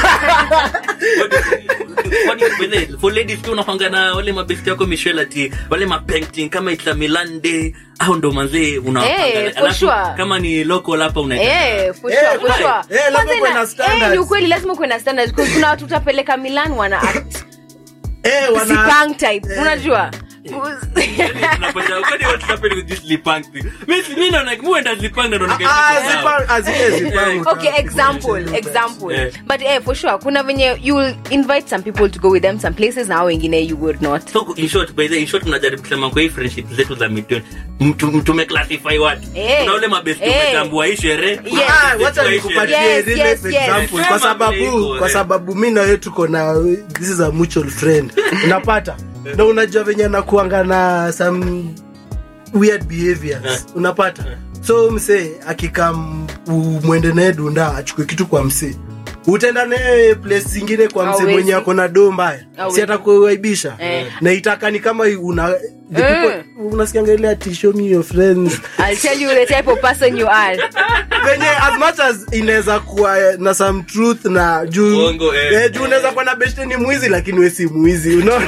[SPEAKER 1] Kwani wele- for ladies pia unakwanga na wale mabesti yako michel ati wale mapainting kama it's a Milan day au ndo manzee unawapanga.
[SPEAKER 3] Eh, for
[SPEAKER 1] Alafu
[SPEAKER 3] sure.
[SPEAKER 1] kama ni local hapa unaita
[SPEAKER 3] Eh, for
[SPEAKER 2] Eh,
[SPEAKER 3] sure, for
[SPEAKER 2] right.
[SPEAKER 3] sure.
[SPEAKER 2] Eh, lazima
[SPEAKER 3] Kwanza
[SPEAKER 2] kuwe
[SPEAKER 3] ina-
[SPEAKER 2] na standards.
[SPEAKER 3] eh, ni ukweli lazima kuwe na standards. 'Cause kuna watu utapeleka milan wana act
[SPEAKER 2] eh, wana
[SPEAKER 3] zipang type unajua
[SPEAKER 1] Tunapata- kwani watu tunapenda with this lipang thing? Mi si- mi naona- mi huenda lipang na naona
[SPEAKER 2] Ah,
[SPEAKER 1] kama-
[SPEAKER 2] zipang ah, zile zipang
[SPEAKER 3] okay example example
[SPEAKER 1] Yeah.
[SPEAKER 3] but eh, for sure kuna venye you will invite some people to go with them some places na hao wengine you would not
[SPEAKER 1] So, in short, by the- in short mnajaribu kusema kwa hii friendship zetu za mid tumeclassify watu
[SPEAKER 3] Eh.
[SPEAKER 1] kuna ule mabesti
[SPEAKER 3] Eh.
[SPEAKER 1] umetambua hii sherehe kuna
[SPEAKER 3] Yes.
[SPEAKER 2] Ah,
[SPEAKER 1] mabesti
[SPEAKER 2] wacha
[SPEAKER 1] wa hii
[SPEAKER 2] nikupatie
[SPEAKER 1] sherehe.
[SPEAKER 3] Yes,
[SPEAKER 2] real
[SPEAKER 3] yes,
[SPEAKER 2] life
[SPEAKER 3] yes.
[SPEAKER 2] example
[SPEAKER 1] Sema
[SPEAKER 2] kwa
[SPEAKER 1] vile
[SPEAKER 2] sababu
[SPEAKER 1] iko,
[SPEAKER 2] kwa
[SPEAKER 1] eh.
[SPEAKER 2] sababu mi na wewe tuko na this is a mutual friend unapata na unajua venye nakuanga na some weird behaviors unapata so msee akikam umwende naye dunda achukue kitu kwa msee utaenda naye place zingine kwa msee
[SPEAKER 3] Hawezi.
[SPEAKER 2] mwenye ako na doo mbaya
[SPEAKER 3] Hawezi.
[SPEAKER 2] si atakuaibisha
[SPEAKER 3] Eh.
[SPEAKER 2] na itaka ni kama una the
[SPEAKER 3] Eh.
[SPEAKER 2] people- unasikianga ile ati show me your friends
[SPEAKER 3] i'll tell you the type of person you are
[SPEAKER 2] venye as much as inaweza kuwa na some truth na juu
[SPEAKER 1] Uongo, eh.
[SPEAKER 2] eh, juu unaweza kuwa na beshte ni mwizi lakini we si mwizi unaona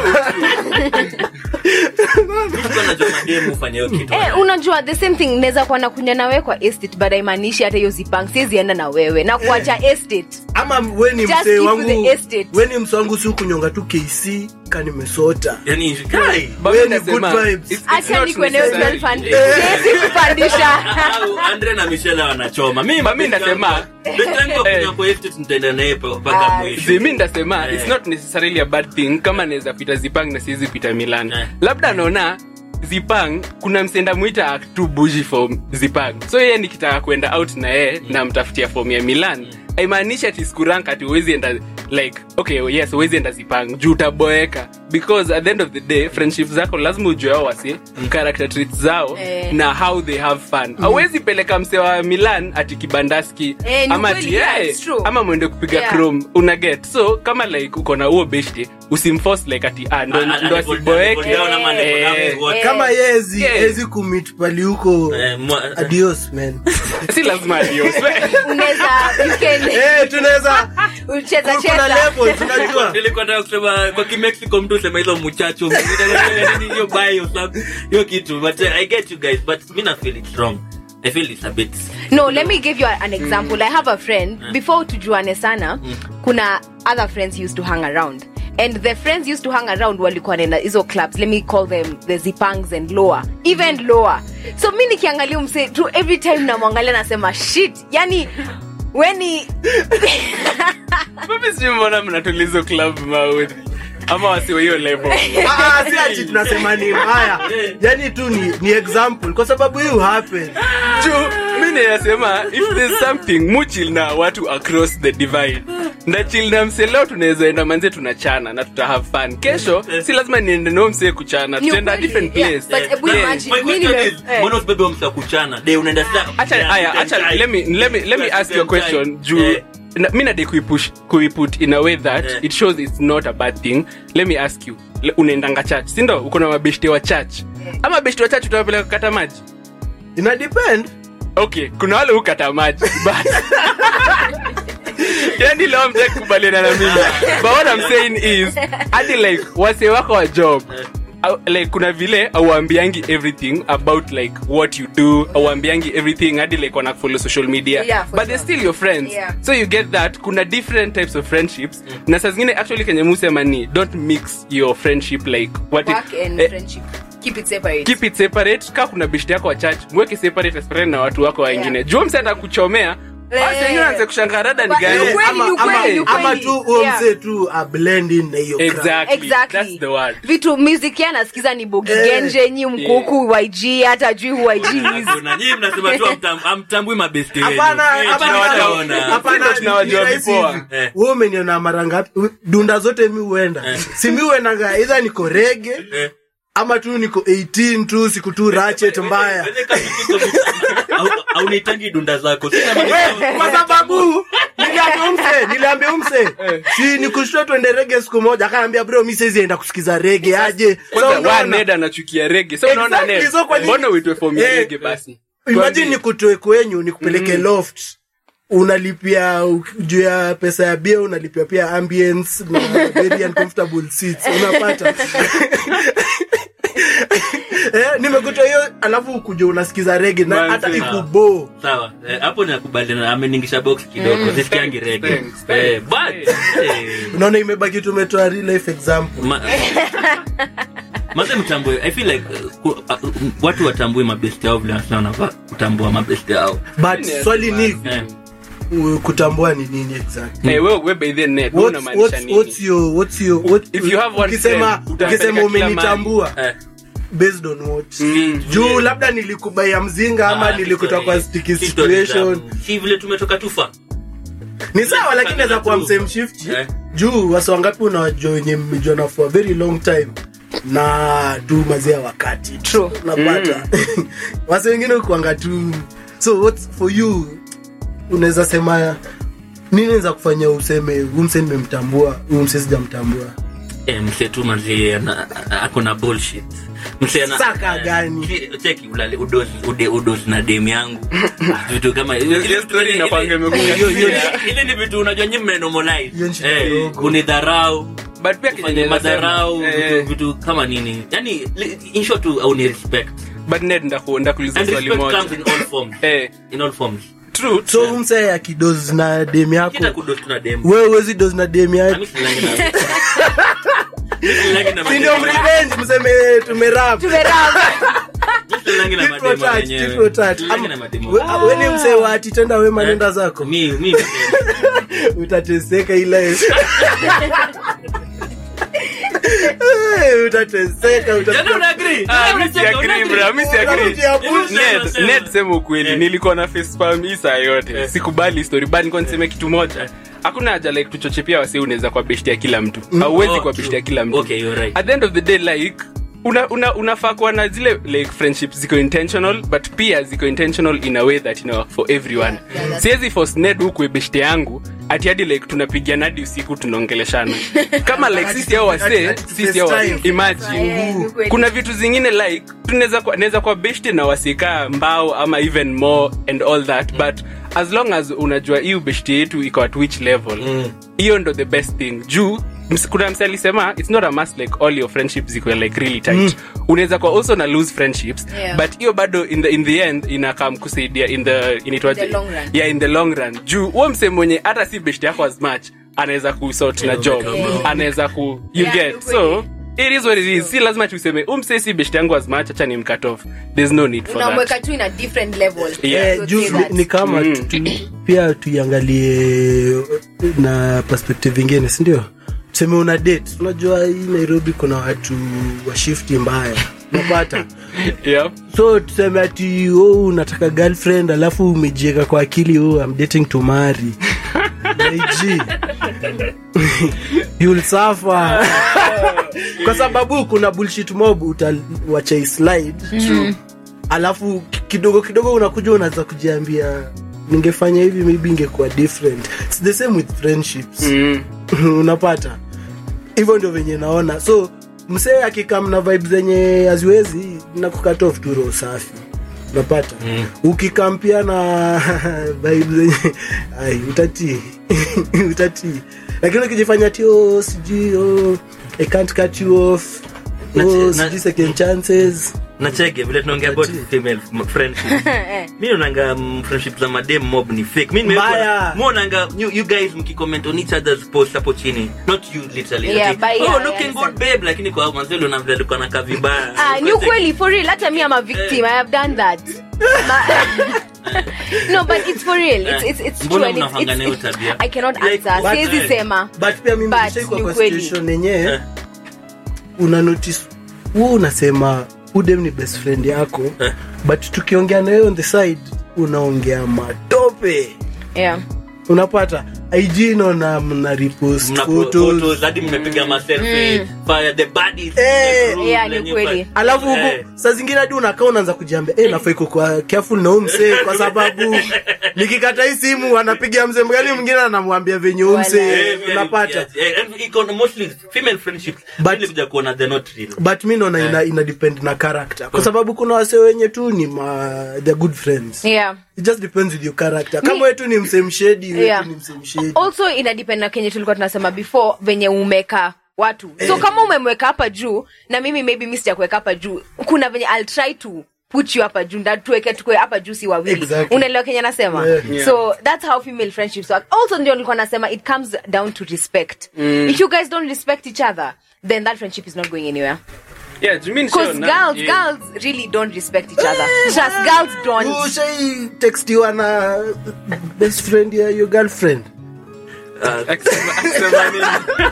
[SPEAKER 1] Mtu anajua mademu hufanya hiyo kitu.
[SPEAKER 3] eh, unajua the same thing naweza kuwa nakunya na wewe kwa estate but haimaanishi hata hiyo zipang siwezienda na wewe na kuacha estate
[SPEAKER 2] ama we ni
[SPEAKER 3] Just
[SPEAKER 2] msee
[SPEAKER 3] keep
[SPEAKER 2] wangu
[SPEAKER 3] the estate.
[SPEAKER 2] we ni msee wangu si kunyonga tu kc kanimesota
[SPEAKER 1] Yaani, kai.
[SPEAKER 4] But
[SPEAKER 2] Wewe
[SPEAKER 4] mi
[SPEAKER 2] ni
[SPEAKER 4] nasema,
[SPEAKER 2] good vibes.
[SPEAKER 4] it's- it's
[SPEAKER 3] acha
[SPEAKER 4] not
[SPEAKER 3] nikweneo
[SPEAKER 4] necessary.
[SPEAKER 3] siwezi kupandisha
[SPEAKER 1] Au andre na michelle wanachoma mi
[SPEAKER 4] But mi ndasema- Eh.
[SPEAKER 1] nitaenda naye pa- mpaka
[SPEAKER 3] Ah,
[SPEAKER 1] mwisho
[SPEAKER 4] Zi, mi ndasema
[SPEAKER 1] Eh.
[SPEAKER 4] it's not necessarily a bad thing kama naweza pita zipang na siwezi pita milan
[SPEAKER 1] Eh.
[SPEAKER 4] labda naona zipang kuna msenda mwita act too bougie for zipang so yeye nikitaka kwenda out na yeye na mtafutia form ya milan aimaanishi ati skurank ati uwezi enda like okay yes uwezi enda zipang juu utaboeka because at the end of the day friendship zako lazima ujue ao wasi character traits zao
[SPEAKER 3] Eh.
[SPEAKER 4] na how they have fun awezi peleka mse wa milan ati kibandaski
[SPEAKER 3] Eh, ni
[SPEAKER 4] ama
[SPEAKER 3] kweli,
[SPEAKER 4] ati
[SPEAKER 3] yeah,
[SPEAKER 4] eh,
[SPEAKER 3] it's true.
[SPEAKER 4] ama mwende kupiga
[SPEAKER 3] Yeah.
[SPEAKER 4] chrome una get so kama like uko na huo beshte usimforce like ati ah, ndo,
[SPEAKER 1] Ah, ah,
[SPEAKER 4] ndo
[SPEAKER 1] level-
[SPEAKER 4] asiboeke
[SPEAKER 1] level down ama level up
[SPEAKER 4] Eh,
[SPEAKER 1] is what-
[SPEAKER 3] eh.
[SPEAKER 2] kama yezi
[SPEAKER 4] Yeah.
[SPEAKER 2] ezi kumit pali huko
[SPEAKER 1] Eh, mwa-
[SPEAKER 2] adios man
[SPEAKER 4] si lazima adios
[SPEAKER 3] unaweza you can
[SPEAKER 2] Eh, tunaweza
[SPEAKER 3] ucheza
[SPEAKER 2] kuna
[SPEAKER 3] cheza
[SPEAKER 2] level tunajua
[SPEAKER 1] nilikuwa nataka kusema kwa kimexico mtu usema hizo muchacho nini, hiyo bai or something, hiyo kitu but uh, i get you guys but mi na feel it's wrong i feel it's a bit
[SPEAKER 3] no let me give you an example i have a friend before tujuane sana kuna other friends used to hang around and the friends used to hang around walikuwa nenda hizo clubs let me call them the zipangs and lower even lower so mi nikiangalia mse tu every time namwangalia nasema shit yani weni
[SPEAKER 4] mimi sijui mbona mnatulizo club maudhi ama wasiwe hiyo level
[SPEAKER 2] Ah, si ati tunasema ni mbaya yani tu ni, ni example kwa sababu hii happen
[SPEAKER 4] juu mi nayasema if there's something muchil na watu across the divide ndachil na mse leo tunaweza enda manze tunachana na tuta have fun kesho si lazima niende nao mse kuchana
[SPEAKER 3] Ni
[SPEAKER 4] tutaenda
[SPEAKER 3] ukweli,
[SPEAKER 4] different
[SPEAKER 3] yeah,
[SPEAKER 4] place
[SPEAKER 3] but hebu
[SPEAKER 1] Yeah.
[SPEAKER 3] imagine,
[SPEAKER 1] My
[SPEAKER 3] mi
[SPEAKER 1] question
[SPEAKER 3] nime-
[SPEAKER 1] is,
[SPEAKER 3] eh.
[SPEAKER 1] mbona usibebe huyo mse wa kuchana de unaenda sasa
[SPEAKER 4] acha
[SPEAKER 1] kuchana,
[SPEAKER 4] aya
[SPEAKER 1] you
[SPEAKER 4] acha
[SPEAKER 1] can
[SPEAKER 4] let me let me let me
[SPEAKER 1] You
[SPEAKER 4] ask you a
[SPEAKER 1] can
[SPEAKER 4] question
[SPEAKER 1] try.
[SPEAKER 4] juu
[SPEAKER 1] Eh.
[SPEAKER 4] na- mi nade kuipush kuiput in a way that
[SPEAKER 1] Eh.
[SPEAKER 4] it shows it's not a bad thing let me ask you le- unaendanga church sindo uko na mabeshte wa church ama beshte wa church utawapeleka kukata maji
[SPEAKER 2] ina depend
[SPEAKER 4] okay kuna wale hukata maji but yani leo mtaki kubaliana na mimi but what I'm saying is hadi like wase wako wa job au- like kuna vile auambiangi everything about like what you do auambiangi everything hadi like wana follow social media
[SPEAKER 3] Yeah, for
[SPEAKER 4] but
[SPEAKER 3] sure.
[SPEAKER 4] they're still your friends
[SPEAKER 3] Yeah.
[SPEAKER 4] so you get that kuna different types of friendships na saa zingine actually kenye musema ni don't mix your friendship like what
[SPEAKER 3] work
[SPEAKER 4] it,
[SPEAKER 3] and
[SPEAKER 4] eh,
[SPEAKER 3] friendship keep it separate
[SPEAKER 4] keep it separate ka kuna bishti yako wa church mweke separate separate na watu wako wengine
[SPEAKER 3] Yeah.
[SPEAKER 4] jua mse atakuchomea
[SPEAKER 3] Eh.
[SPEAKER 4] basi wengine anze kushangaa rada ni
[SPEAKER 3] But-
[SPEAKER 4] gani
[SPEAKER 3] Ni ukweli,
[SPEAKER 2] ama,
[SPEAKER 3] ni ukweli,
[SPEAKER 2] ama,
[SPEAKER 3] ni ukweli.
[SPEAKER 2] ama tu huo
[SPEAKER 3] Yeah.
[SPEAKER 2] mzee tu a blend in na hiyo crowd.
[SPEAKER 4] exactly.
[SPEAKER 3] exactly
[SPEAKER 4] that's the word
[SPEAKER 3] vitu music ya nasikiza ni bogi
[SPEAKER 2] Eh.
[SPEAKER 3] genje nyi mkuku yg hata jui who yg is
[SPEAKER 1] Kuna nyinyi mnasema tu hamtam- hamtambui mabesti wenu.
[SPEAKER 2] Hapana,
[SPEAKER 1] Eh,
[SPEAKER 2] hapana,
[SPEAKER 1] tunawaona.
[SPEAKER 2] hapana,
[SPEAKER 4] Sisi ndo tunawajua
[SPEAKER 2] ni rahisi
[SPEAKER 4] vipoa.
[SPEAKER 2] hivi.
[SPEAKER 1] Eh.
[SPEAKER 2] Wewe umeniona mara ngapi dunda zote mi huenda si mi huendaga idha niko rege
[SPEAKER 1] Eh.
[SPEAKER 2] ama tu niko 18 tu siku tu rachet mbaya
[SPEAKER 1] Wewe kama kiko- au- au nitangi dunda zako Sina maana-
[SPEAKER 2] kwa sababu niliambia umse niliambia umse si nikushtua twende rege siku moja akaambia bro mi saizi enda kusikiza rege aje So
[SPEAKER 4] kwanza wa
[SPEAKER 2] unaona,
[SPEAKER 4] ned anachukia rege so unaona
[SPEAKER 2] Exactly,
[SPEAKER 4] ned
[SPEAKER 2] so kwa nini-
[SPEAKER 4] mbona uitwe form ya
[SPEAKER 2] Eh.
[SPEAKER 4] rege basi
[SPEAKER 2] imagine
[SPEAKER 4] Tuambie.
[SPEAKER 2] nikutoe kwenyu nikupeleke loft unalipia juu ya pesa ya bia unalipia pia ambience na very uncomfortable seats unapata eh, nimekuta hiyo alafu kuja unasikiza rege na
[SPEAKER 4] Man,
[SPEAKER 2] hata
[SPEAKER 4] sawa.
[SPEAKER 2] ikubo
[SPEAKER 1] sawa eh, hapo nakubaliana ameningisha box kidogo sisikiangi rege
[SPEAKER 4] Thanks,
[SPEAKER 1] Eh,
[SPEAKER 4] thanks.
[SPEAKER 1] but eh,
[SPEAKER 2] unaona imebaki tumetoa real life example
[SPEAKER 1] ma- maze mtambue i feel like uh, ku- uh, watu watambue mabesti yao vile wasana wanafaa kutambua mabesti yao
[SPEAKER 2] but
[SPEAKER 4] Yes,
[SPEAKER 2] swali ni
[SPEAKER 1] eh.
[SPEAKER 2] uh, kutambua ni nini exactly
[SPEAKER 4] Eh, wewe we by the net wewe
[SPEAKER 2] What's,
[SPEAKER 4] unamaanisha
[SPEAKER 2] what's, what's
[SPEAKER 4] nini
[SPEAKER 2] your, what's your, what,
[SPEAKER 4] If you have one
[SPEAKER 2] ukisema,
[SPEAKER 4] friend, utapeleka
[SPEAKER 2] ukisema
[SPEAKER 4] kila
[SPEAKER 2] umenitambua
[SPEAKER 1] Eh.
[SPEAKER 2] based on what
[SPEAKER 4] Mm.
[SPEAKER 2] juu labda nilikubaya mzinga ama
[SPEAKER 1] Ah,
[SPEAKER 2] nilikuta kwa
[SPEAKER 1] story-
[SPEAKER 2] sticky
[SPEAKER 1] story
[SPEAKER 2] situation
[SPEAKER 1] za- si vile tumetoka tufa
[SPEAKER 2] ni sawa lakini naweza kuwa msame shift
[SPEAKER 1] Eh.
[SPEAKER 2] juu wasi wangapi unawajua wenye mmejuana for a very long time na tu mazia wakati
[SPEAKER 3] True.
[SPEAKER 2] unapata wasi wengine ukuanga tu so what's for you unaweza sema nini naweza kufanya useme huu mse nimemtambua huu mse sijamtambua
[SPEAKER 1] eh, mse tu mazi ako na bullshit mse ana-
[SPEAKER 2] Saka
[SPEAKER 1] eh,
[SPEAKER 2] gani?
[SPEAKER 1] ki- cheki ulale udozi ude udozi na dem yangu vitu kama ile
[SPEAKER 4] Ile story inakwanga imekuja.
[SPEAKER 1] hiyo- hiyo- ile ni vitu unajua nyinyi mmenormalize
[SPEAKER 2] Hiyo ni shida
[SPEAKER 1] eh
[SPEAKER 2] kidogo.
[SPEAKER 1] unidharau
[SPEAKER 4] but pia
[SPEAKER 1] kufanya
[SPEAKER 4] kenye
[SPEAKER 1] madharau
[SPEAKER 4] nasema,
[SPEAKER 1] vitu,
[SPEAKER 4] eh,
[SPEAKER 1] vitu kama nini yani li- in short tu au ni respect
[SPEAKER 4] but ned ndaku- ndakuuliza
[SPEAKER 1] and
[SPEAKER 4] swali
[SPEAKER 1] respect
[SPEAKER 4] moja
[SPEAKER 1] comes in all forms
[SPEAKER 4] eh
[SPEAKER 1] in all forms
[SPEAKER 4] true
[SPEAKER 2] so huu mse akidozi na dem
[SPEAKER 1] kita
[SPEAKER 2] yako
[SPEAKER 1] kudozi tuna dem
[SPEAKER 2] wewe uwezi dozi na dem yako
[SPEAKER 1] Mimi silangi na Mimi silangi na
[SPEAKER 2] si ndio
[SPEAKER 1] mademu.
[SPEAKER 2] mrevenge mseme tumerap
[SPEAKER 3] tumerama
[SPEAKER 1] Mimi silangi na
[SPEAKER 2] Tit for
[SPEAKER 1] mademu
[SPEAKER 2] tat,
[SPEAKER 1] wenyewe.
[SPEAKER 2] tit for tat.
[SPEAKER 1] Silangi
[SPEAKER 2] Ama-
[SPEAKER 1] na mademu
[SPEAKER 2] we-
[SPEAKER 1] wenyewe.
[SPEAKER 2] we ni msee wa ati tenda wema nenda zako
[SPEAKER 1] Mi- mi ni dem.
[SPEAKER 2] utateseka ile utateseka
[SPEAKER 1] Jana
[SPEAKER 2] utakuwa-
[SPEAKER 1] una agree?
[SPEAKER 4] Ah,
[SPEAKER 1] Jana
[SPEAKER 4] mi si
[SPEAKER 1] unacheka,
[SPEAKER 4] agree,
[SPEAKER 1] una
[SPEAKER 4] bro, mi si
[SPEAKER 1] agree?
[SPEAKER 4] agree.
[SPEAKER 2] Unakuja push.
[SPEAKER 4] Ned-
[SPEAKER 1] Sema,
[SPEAKER 4] Ned, sema ukweli
[SPEAKER 1] Eh.
[SPEAKER 4] nilikuwa na facepalm hii saa yote sikubali story but nilikuwa niseme kitu moja hakuna haja like tuchoche pia wasi unaweza kwa beshti ya kila mtu hauwezi
[SPEAKER 1] Oh,
[SPEAKER 4] kwa
[SPEAKER 1] true.
[SPEAKER 4] beshti ya kila mtu
[SPEAKER 1] Okay, you're right.
[SPEAKER 4] at the end of the day like una, una, unafaa kuwa na zile like friendships ziko intentional but pia ziko intentional in a way that you know, for everyone siwezi force ned huku beshte yangu ati hadi like tunapigiana hadi usiku tunaongeleshana kama like sisi au wasee
[SPEAKER 2] Ati- ati
[SPEAKER 4] sisi au
[SPEAKER 2] FaceTime.
[SPEAKER 4] imagine
[SPEAKER 3] Yeah, ni kweli.
[SPEAKER 4] kuna vitu zingine like tunaweza kwa- naweza kwa beshte na wasikaa mbao ama even more and all that but as long as unajua hiyo beshte yetu iko at which level hiyo ndo the best thing juu ms- kuna mse alisema it's not a must like all your friendships ziko like really tight unaweza kwa also na lose friendships
[SPEAKER 3] Yeah.
[SPEAKER 4] but hiyo bado in the, in the end inakam kusaidia in the inaitwaje
[SPEAKER 3] In the long run.
[SPEAKER 4] yeah in the long run juu huo mse mwenye hata si best yako as much anaweza kusort na job
[SPEAKER 3] Yeah.
[SPEAKER 4] anaweza ku you
[SPEAKER 3] Yeah,
[SPEAKER 4] get
[SPEAKER 3] ni
[SPEAKER 4] so it is what it is si lazima tuseme umse si best yangu as much acha ni mcut off there's no need for
[SPEAKER 3] unamweka
[SPEAKER 4] that
[SPEAKER 3] tu in a different level
[SPEAKER 4] Yeah.
[SPEAKER 2] Eh,
[SPEAKER 3] So
[SPEAKER 2] juu
[SPEAKER 3] say
[SPEAKER 2] ni-
[SPEAKER 3] that.
[SPEAKER 2] ni kama
[SPEAKER 4] Mm.
[SPEAKER 2] tu- tu- pia tuiangalie na perspective ingine sindio tuseme una date unajua hii nairobi kuna watu wa shifti mbaya unapata
[SPEAKER 4] yeah
[SPEAKER 2] so tuseme ati oh, unataka girlfriend alafu umejieka kwa akili oh, I'm dating to marry Naiji. You'll suffer kwa sababu kuna bullshit mob utawacha slide alafu ki- kidogo kidogo unakuja unaanza kujiambia ningefanya hivi maybe ingekuwa different It's the same with friendships
[SPEAKER 4] mm.
[SPEAKER 2] unapata hivyo ndio venye naona so msee akikam na vibe zenye haziwezi na kukatof tu roho safi unapata mm. ukikam pia na vibe zenye ai utatii utatii lakini ukijifanya tio sijui oh, I can't cut you off
[SPEAKER 1] Na-
[SPEAKER 2] oh,
[SPEAKER 1] na-
[SPEAKER 2] sijui second chances
[SPEAKER 1] nachege vile tunaongea about female m- friendship mi naonanga mm, friendship za madem mob ni fake mi
[SPEAKER 2] Mbaya.
[SPEAKER 1] monanga you, you guys mkicomment on each other's post hapo chini not you literally
[SPEAKER 3] Yeah,
[SPEAKER 1] Ati,
[SPEAKER 3] but
[SPEAKER 1] oh
[SPEAKER 3] yeah,
[SPEAKER 1] looking
[SPEAKER 3] yeah,
[SPEAKER 1] good babe lakini kwa manzelo na vile alikuwa nakaa vibaya
[SPEAKER 3] Ah, ni ukweli for real hata mi am a victim i have done that Ma- no but it's for real it's, it's, it's
[SPEAKER 1] Mbona
[SPEAKER 3] true and it's,
[SPEAKER 1] mnafanga
[SPEAKER 3] it's,
[SPEAKER 1] nayo
[SPEAKER 3] it's,
[SPEAKER 1] tabia?
[SPEAKER 3] i cannot
[SPEAKER 1] Like,
[SPEAKER 3] answer
[SPEAKER 1] but-
[SPEAKER 3] siwezi
[SPEAKER 1] eh.
[SPEAKER 3] sema
[SPEAKER 2] but pia mimi
[SPEAKER 3] But
[SPEAKER 2] nishaikuwa
[SPEAKER 3] ni
[SPEAKER 2] kwa
[SPEAKER 3] ukweli.
[SPEAKER 2] situation yenyewe
[SPEAKER 1] Eh.
[SPEAKER 2] una notice huo unasema udem ni best friend yako
[SPEAKER 1] Eh.
[SPEAKER 2] but tukiongea naye on the side unaongea matope
[SPEAKER 3] yeah
[SPEAKER 2] unapata ig naona mna repost
[SPEAKER 1] Mna
[SPEAKER 2] photos
[SPEAKER 1] photos hadi mmepiga maselfie fire the bodies
[SPEAKER 2] Eh.
[SPEAKER 1] the room,
[SPEAKER 3] Yeah, ni
[SPEAKER 1] lenye
[SPEAKER 3] kweli.
[SPEAKER 1] fa-
[SPEAKER 2] alafu huku
[SPEAKER 1] Eh.
[SPEAKER 2] saa zingine hadi unakaa unaanza kujiambia eh, nafai kukua careful na huu msee kwa sababu nikikata hii simu anapiga mzee mgani mwingine anamwambia venye huu msee
[SPEAKER 3] Wala.
[SPEAKER 1] Eh, very-
[SPEAKER 2] unapata
[SPEAKER 1] yes, eh, and iko na mostly female friendships
[SPEAKER 2] But-
[SPEAKER 1] Really kuja kuona they're not real
[SPEAKER 2] but mi naona ina, ina depend na character kwa sababu kuna wase wenye tu ni ma, they're good friends
[SPEAKER 3] yeah
[SPEAKER 2] it just depends with your character kama wetu ni msemshedi wetu
[SPEAKER 3] Yeah.
[SPEAKER 2] ni msemshedi
[SPEAKER 3] also inadepend na kenye tulikuwa tunasema before venye umeka watu so kama umemweka hapa juu na mimi maybe mi sijakuweka hapa juu kuna venye I'll try to put you hapa juu nda tuweke tukue hapa juu si wawili
[SPEAKER 2] Exactly.
[SPEAKER 3] unaelewa kenye nasema
[SPEAKER 2] Yeah.
[SPEAKER 3] so that's how female friendships work also ndio nilikuwa nasema it comes down to respect if you guys don't respect each other then that friendship is not going anywhere
[SPEAKER 4] yeah Jimmy
[SPEAKER 3] because
[SPEAKER 4] nishaona-
[SPEAKER 3] girls
[SPEAKER 4] yeah.
[SPEAKER 3] girls really don't respect each other just girls don't
[SPEAKER 2] ushai textiwa na best friend ya your girlfriend
[SPEAKER 4] Akisema- akisema nini?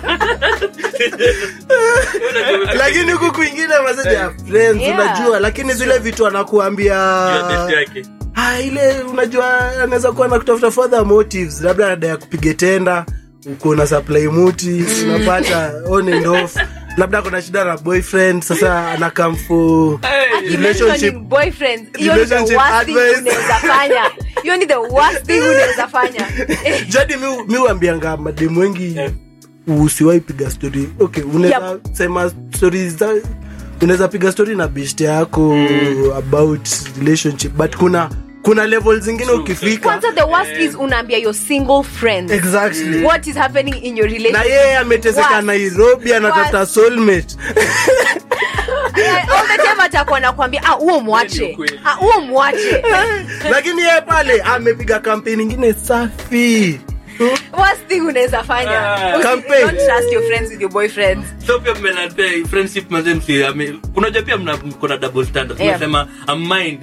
[SPEAKER 2] lakini huku kwingine maseja ya friends
[SPEAKER 3] Yeah.
[SPEAKER 2] unajua lakini zile vitu anakuambia
[SPEAKER 1] Your best yake
[SPEAKER 2] ah, ile unajua anaweza kuwa na kutafuta further motives labda ada ya kupiga tenda uko na supply muti unapata on and off labda kuna shida na boyfriend sasa anakam for
[SPEAKER 3] Ati
[SPEAKER 2] relationship
[SPEAKER 3] mentioning boyfriends hiyo ni the
[SPEAKER 2] relationship
[SPEAKER 3] worst thing
[SPEAKER 2] advice.
[SPEAKER 3] unaweza fanya hiyo ni the worst thing unaweza fanya Eh,
[SPEAKER 2] jadi mi mi uambianga mademu wengi usiwai piga story okay unaweza sema story za unaweza piga story na beshte yako about relationship but kuna kuna level zingine ukifika
[SPEAKER 3] kwanza the worst is unaambia your single friend
[SPEAKER 2] exactly
[SPEAKER 3] what is happening in your
[SPEAKER 2] na
[SPEAKER 3] relationship
[SPEAKER 2] yeye ameteseka
[SPEAKER 3] Worst.
[SPEAKER 2] nairobi anatafuta
[SPEAKER 3] Worst.
[SPEAKER 2] soulmate
[SPEAKER 3] Eh, all the time atakuwa nakwambia ah huo mwache
[SPEAKER 4] ukweli.
[SPEAKER 3] ah huo mwache
[SPEAKER 2] lakini yeye pale amepiga kampeni ingine safi
[SPEAKER 3] worst thing unaweza fanya
[SPEAKER 1] Ah.
[SPEAKER 3] Usi-
[SPEAKER 2] Campaign.
[SPEAKER 3] don't trust your friends with your boyfriends
[SPEAKER 1] so pia mmenapea friendship mazemsi unajua pia mna kuna double standard
[SPEAKER 3] Yeah.
[SPEAKER 1] unasema a mind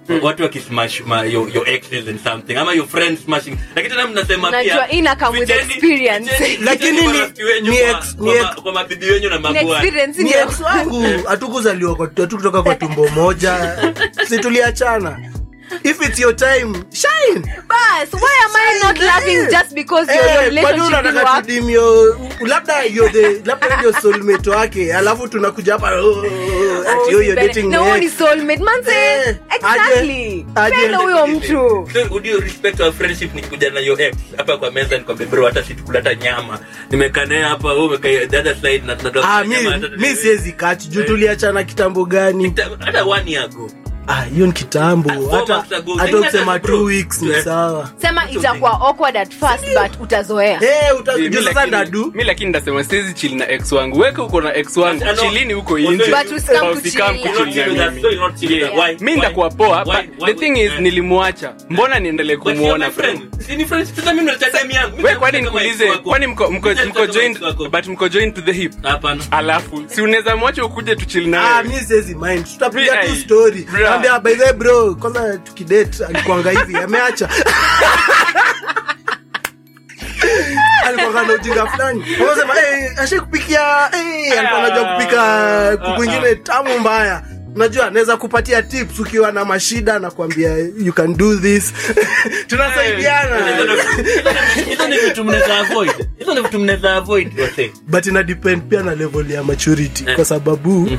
[SPEAKER 1] watu wakismash ma, your, your exes and something ama your friends smashing lakini tena mnasema
[SPEAKER 3] Unajua,
[SPEAKER 1] pia
[SPEAKER 3] ina come with
[SPEAKER 1] ficheni-
[SPEAKER 3] experience.
[SPEAKER 1] ficheni-
[SPEAKER 2] Lakini
[SPEAKER 1] ficheni
[SPEAKER 2] ni-
[SPEAKER 1] marafiki wenyu
[SPEAKER 2] ni
[SPEAKER 1] kwa-
[SPEAKER 2] ex-
[SPEAKER 1] kwa
[SPEAKER 2] ni
[SPEAKER 1] ma-
[SPEAKER 2] ex-
[SPEAKER 1] kwa mabibi wenyu na
[SPEAKER 3] Ni
[SPEAKER 1] mabwana
[SPEAKER 3] experience
[SPEAKER 2] ni
[SPEAKER 3] ndio.
[SPEAKER 2] ex wangu hatukuzaliwa kwa- hatukutoka kwa tumbo moja situliachana if it's your time shine
[SPEAKER 3] Bas, why am I not laughing just because your, your
[SPEAKER 2] Eh, kwani
[SPEAKER 3] relationship will
[SPEAKER 2] unataka
[SPEAKER 3] work?
[SPEAKER 2] tudimio labda you're the labda ndio soulmate wake alafu tunakuja hapa oh, oh, ati oh, you're dating
[SPEAKER 3] No
[SPEAKER 2] my
[SPEAKER 3] one
[SPEAKER 2] ex.
[SPEAKER 3] is soulmate. Man say,
[SPEAKER 2] Eh,
[SPEAKER 3] exactly.
[SPEAKER 2] aje- aje-
[SPEAKER 3] Penda huyo mtu.
[SPEAKER 1] So, would you respect our friendship nikikuja na your ex hapa kwa meza nikwambia bro hata situkula hata nyama nimekaa naye hapa wewe umekaa the other side na tunatoka
[SPEAKER 2] Ah,
[SPEAKER 1] kula nyama,
[SPEAKER 2] mi,
[SPEAKER 1] hata-
[SPEAKER 2] mi siwezi kati juu tuliachana kitambo gani
[SPEAKER 1] hata one year ago
[SPEAKER 2] Ah, hiyo ni kitambo
[SPEAKER 1] four
[SPEAKER 2] hata
[SPEAKER 1] months ago.
[SPEAKER 2] hata
[SPEAKER 1] Sasa
[SPEAKER 2] ukisema
[SPEAKER 1] bro.
[SPEAKER 2] two weeks ni
[SPEAKER 1] Eh.
[SPEAKER 2] sawa
[SPEAKER 3] Sema itakuwa awkward at first but utazoea.
[SPEAKER 2] Eh, uta-
[SPEAKER 4] Mi
[SPEAKER 2] juu sasa
[SPEAKER 4] lakini-
[SPEAKER 2] ndadu
[SPEAKER 4] mi lakini ndasema siwezi chili na ex wangu weke uko na ex wangu
[SPEAKER 1] But, ano,
[SPEAKER 4] chilini huko
[SPEAKER 1] But
[SPEAKER 4] nje
[SPEAKER 3] usikam
[SPEAKER 4] Au usikam
[SPEAKER 3] kuchill.
[SPEAKER 1] You're not
[SPEAKER 4] kuchill
[SPEAKER 1] chilling
[SPEAKER 4] na
[SPEAKER 1] with us,
[SPEAKER 4] mimi.
[SPEAKER 1] so you're not chilling with us. Why?
[SPEAKER 4] mi
[SPEAKER 1] Why?
[SPEAKER 4] ndakuwa poa
[SPEAKER 1] Why?
[SPEAKER 4] but
[SPEAKER 1] Why
[SPEAKER 4] the thing
[SPEAKER 1] would-
[SPEAKER 4] is
[SPEAKER 1] eh.
[SPEAKER 4] nilimwacha mbona niendelee
[SPEAKER 1] But you're
[SPEAKER 4] kumuona
[SPEAKER 1] my
[SPEAKER 4] bro
[SPEAKER 1] friend. Si ni friends, sasa mimi naleta time yangu.
[SPEAKER 4] we kwani
[SPEAKER 1] Mimi
[SPEAKER 4] nikuulize
[SPEAKER 1] kama ex wako.
[SPEAKER 4] kwani mko mko
[SPEAKER 1] Mimi
[SPEAKER 4] mko
[SPEAKER 1] kama
[SPEAKER 4] joined
[SPEAKER 1] ex wako.
[SPEAKER 4] but mko joined to the hip
[SPEAKER 1] Hapana.
[SPEAKER 4] alafu si unaweza mwacha ukuje tuchili
[SPEAKER 2] Ah,
[SPEAKER 4] naye
[SPEAKER 2] mi siwezi mind tutapiga
[SPEAKER 4] Mi-
[SPEAKER 2] tu
[SPEAKER 4] ai,
[SPEAKER 2] story
[SPEAKER 4] bra.
[SPEAKER 2] ambia by the way, bro kwanza tukidate alikuanga hivi ameacha alikuanga na ujinga fulani unasema hey, ashikupikia hey, alikuwa anajua kupika kuku ingine tamu mbaya unajua anaweza kupatia tips ukiwa na mashida na kuambia you can do this tunasaidiana
[SPEAKER 1] Hizo ni vitu mnaweza avoid. Hizo ni vitu mnaweza avoid, wase.
[SPEAKER 2] but ina depend pia na level ya maturity kwa sababu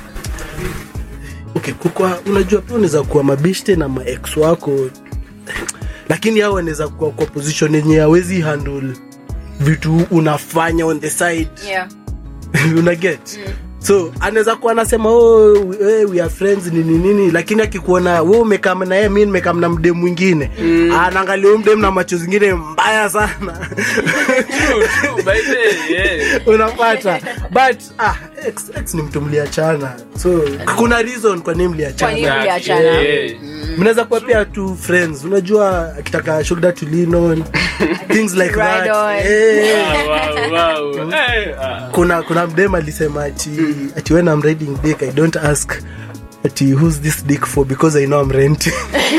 [SPEAKER 2] okay kukwa unajua pia unaweza kuwa mabishte na maex wako lakini hao wanaweza kuwa kwa position yenye hawezi handle vitu unafanya on the side
[SPEAKER 3] Yeah.
[SPEAKER 2] una get so anaweza kuwa anasema oh, we, we are friends nini nini lakini akikuona we umekam na yeye mi nimekam na mdem mwingine anaangalia huyu mdem na macho zingine mbaya sana
[SPEAKER 4] True, true, by the way, yeah.
[SPEAKER 2] unapata but ah, ex, ex ni mtu mliachana so kuna reason kwa nini
[SPEAKER 3] Kwa nini?
[SPEAKER 2] mliachana
[SPEAKER 3] Mliachana.
[SPEAKER 4] Yeah.
[SPEAKER 2] mnaweza kuwa pia tu friends unajua akitaka shoulder to lean on things like that
[SPEAKER 3] Ride on.
[SPEAKER 2] Eh,
[SPEAKER 4] Wow, wow, wow. Eh, ah.
[SPEAKER 2] kuna kuna mdem alisema ati ati when I'm riding dick I don't ask ati who's this dick for because I know I'm renting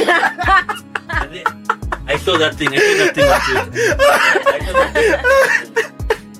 [SPEAKER 1] I saw that thing. I saw that thing on Twitter. I saw that thing.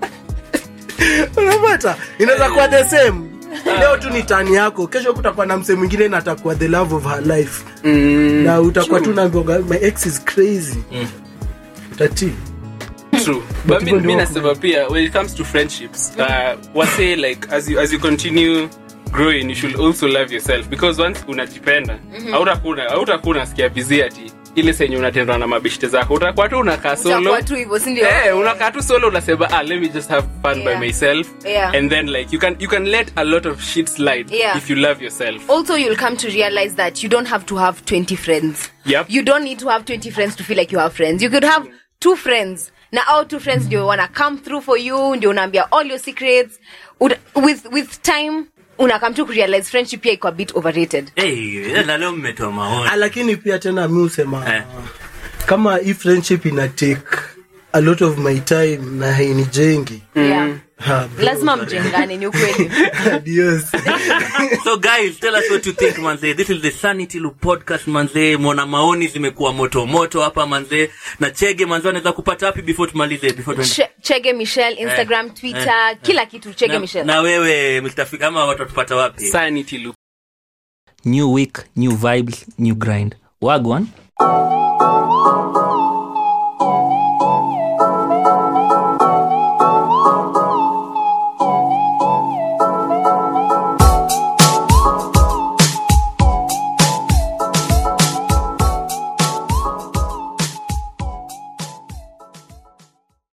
[SPEAKER 2] unapata inaweza kuwa the same leo tu ni tani yako kesho kutakuwa na msee mwingine na atakuwa the love of her life na utakuwa tu naambiwa my ex is crazy utati
[SPEAKER 4] True. But
[SPEAKER 2] hivyo
[SPEAKER 4] mi,
[SPEAKER 2] ndio
[SPEAKER 4] mi
[SPEAKER 2] wako.
[SPEAKER 4] nasema pia when it comes to friendships uh, wase like as you, as you continue growing you should also love yourself because once unajipenda hautakuwa hautakuwa unasikia busy ati ile senye unatendwa na mabishte zako utakuwa tu unakaa solo
[SPEAKER 3] Utakuwa tu hivyo, si ndio?
[SPEAKER 4] Eh, unakaa tu solo unasema ah, let me just have fun
[SPEAKER 3] Yeah.
[SPEAKER 4] by myself
[SPEAKER 3] Yeah.
[SPEAKER 4] and then like you can you can let a lot of shit slide
[SPEAKER 3] Yeah.
[SPEAKER 4] if you love yourself
[SPEAKER 3] also you'll come to realize that you don't have to have 20 friends
[SPEAKER 4] Yep.
[SPEAKER 3] you don't need to have 20 friends to feel like you have friends you could have two friends na all two friends ndio wanna come through for you ndio unaambia all your secrets Ud- with with time una come to realize friendship pia iko a bit overrated
[SPEAKER 1] Hey, na leo mmetoa maoni.
[SPEAKER 2] Ah, lakini pia tena mi husema
[SPEAKER 1] Eh.
[SPEAKER 2] kama hii friendship ina take a lot of my time na hainijengi
[SPEAKER 3] yeah.
[SPEAKER 2] ha, bro,
[SPEAKER 3] lazima mjengane ni ukweli
[SPEAKER 2] adios.
[SPEAKER 1] so guys tell us what you think manze this is the sanity loop podcast manze mwana maoni zimekuwa moto moto hapa manze na chege manze anaweza kupata wapi before tumalize before tuende
[SPEAKER 3] Che- chege michelle instagram
[SPEAKER 1] Eh,
[SPEAKER 3] twitter
[SPEAKER 1] eh,
[SPEAKER 3] kila kitu chege
[SPEAKER 1] na,
[SPEAKER 3] michelle
[SPEAKER 1] na wewe Mr. Fik, ama watu watupata wapi
[SPEAKER 4] sanity loop
[SPEAKER 5] new week new vibes new grind wagwan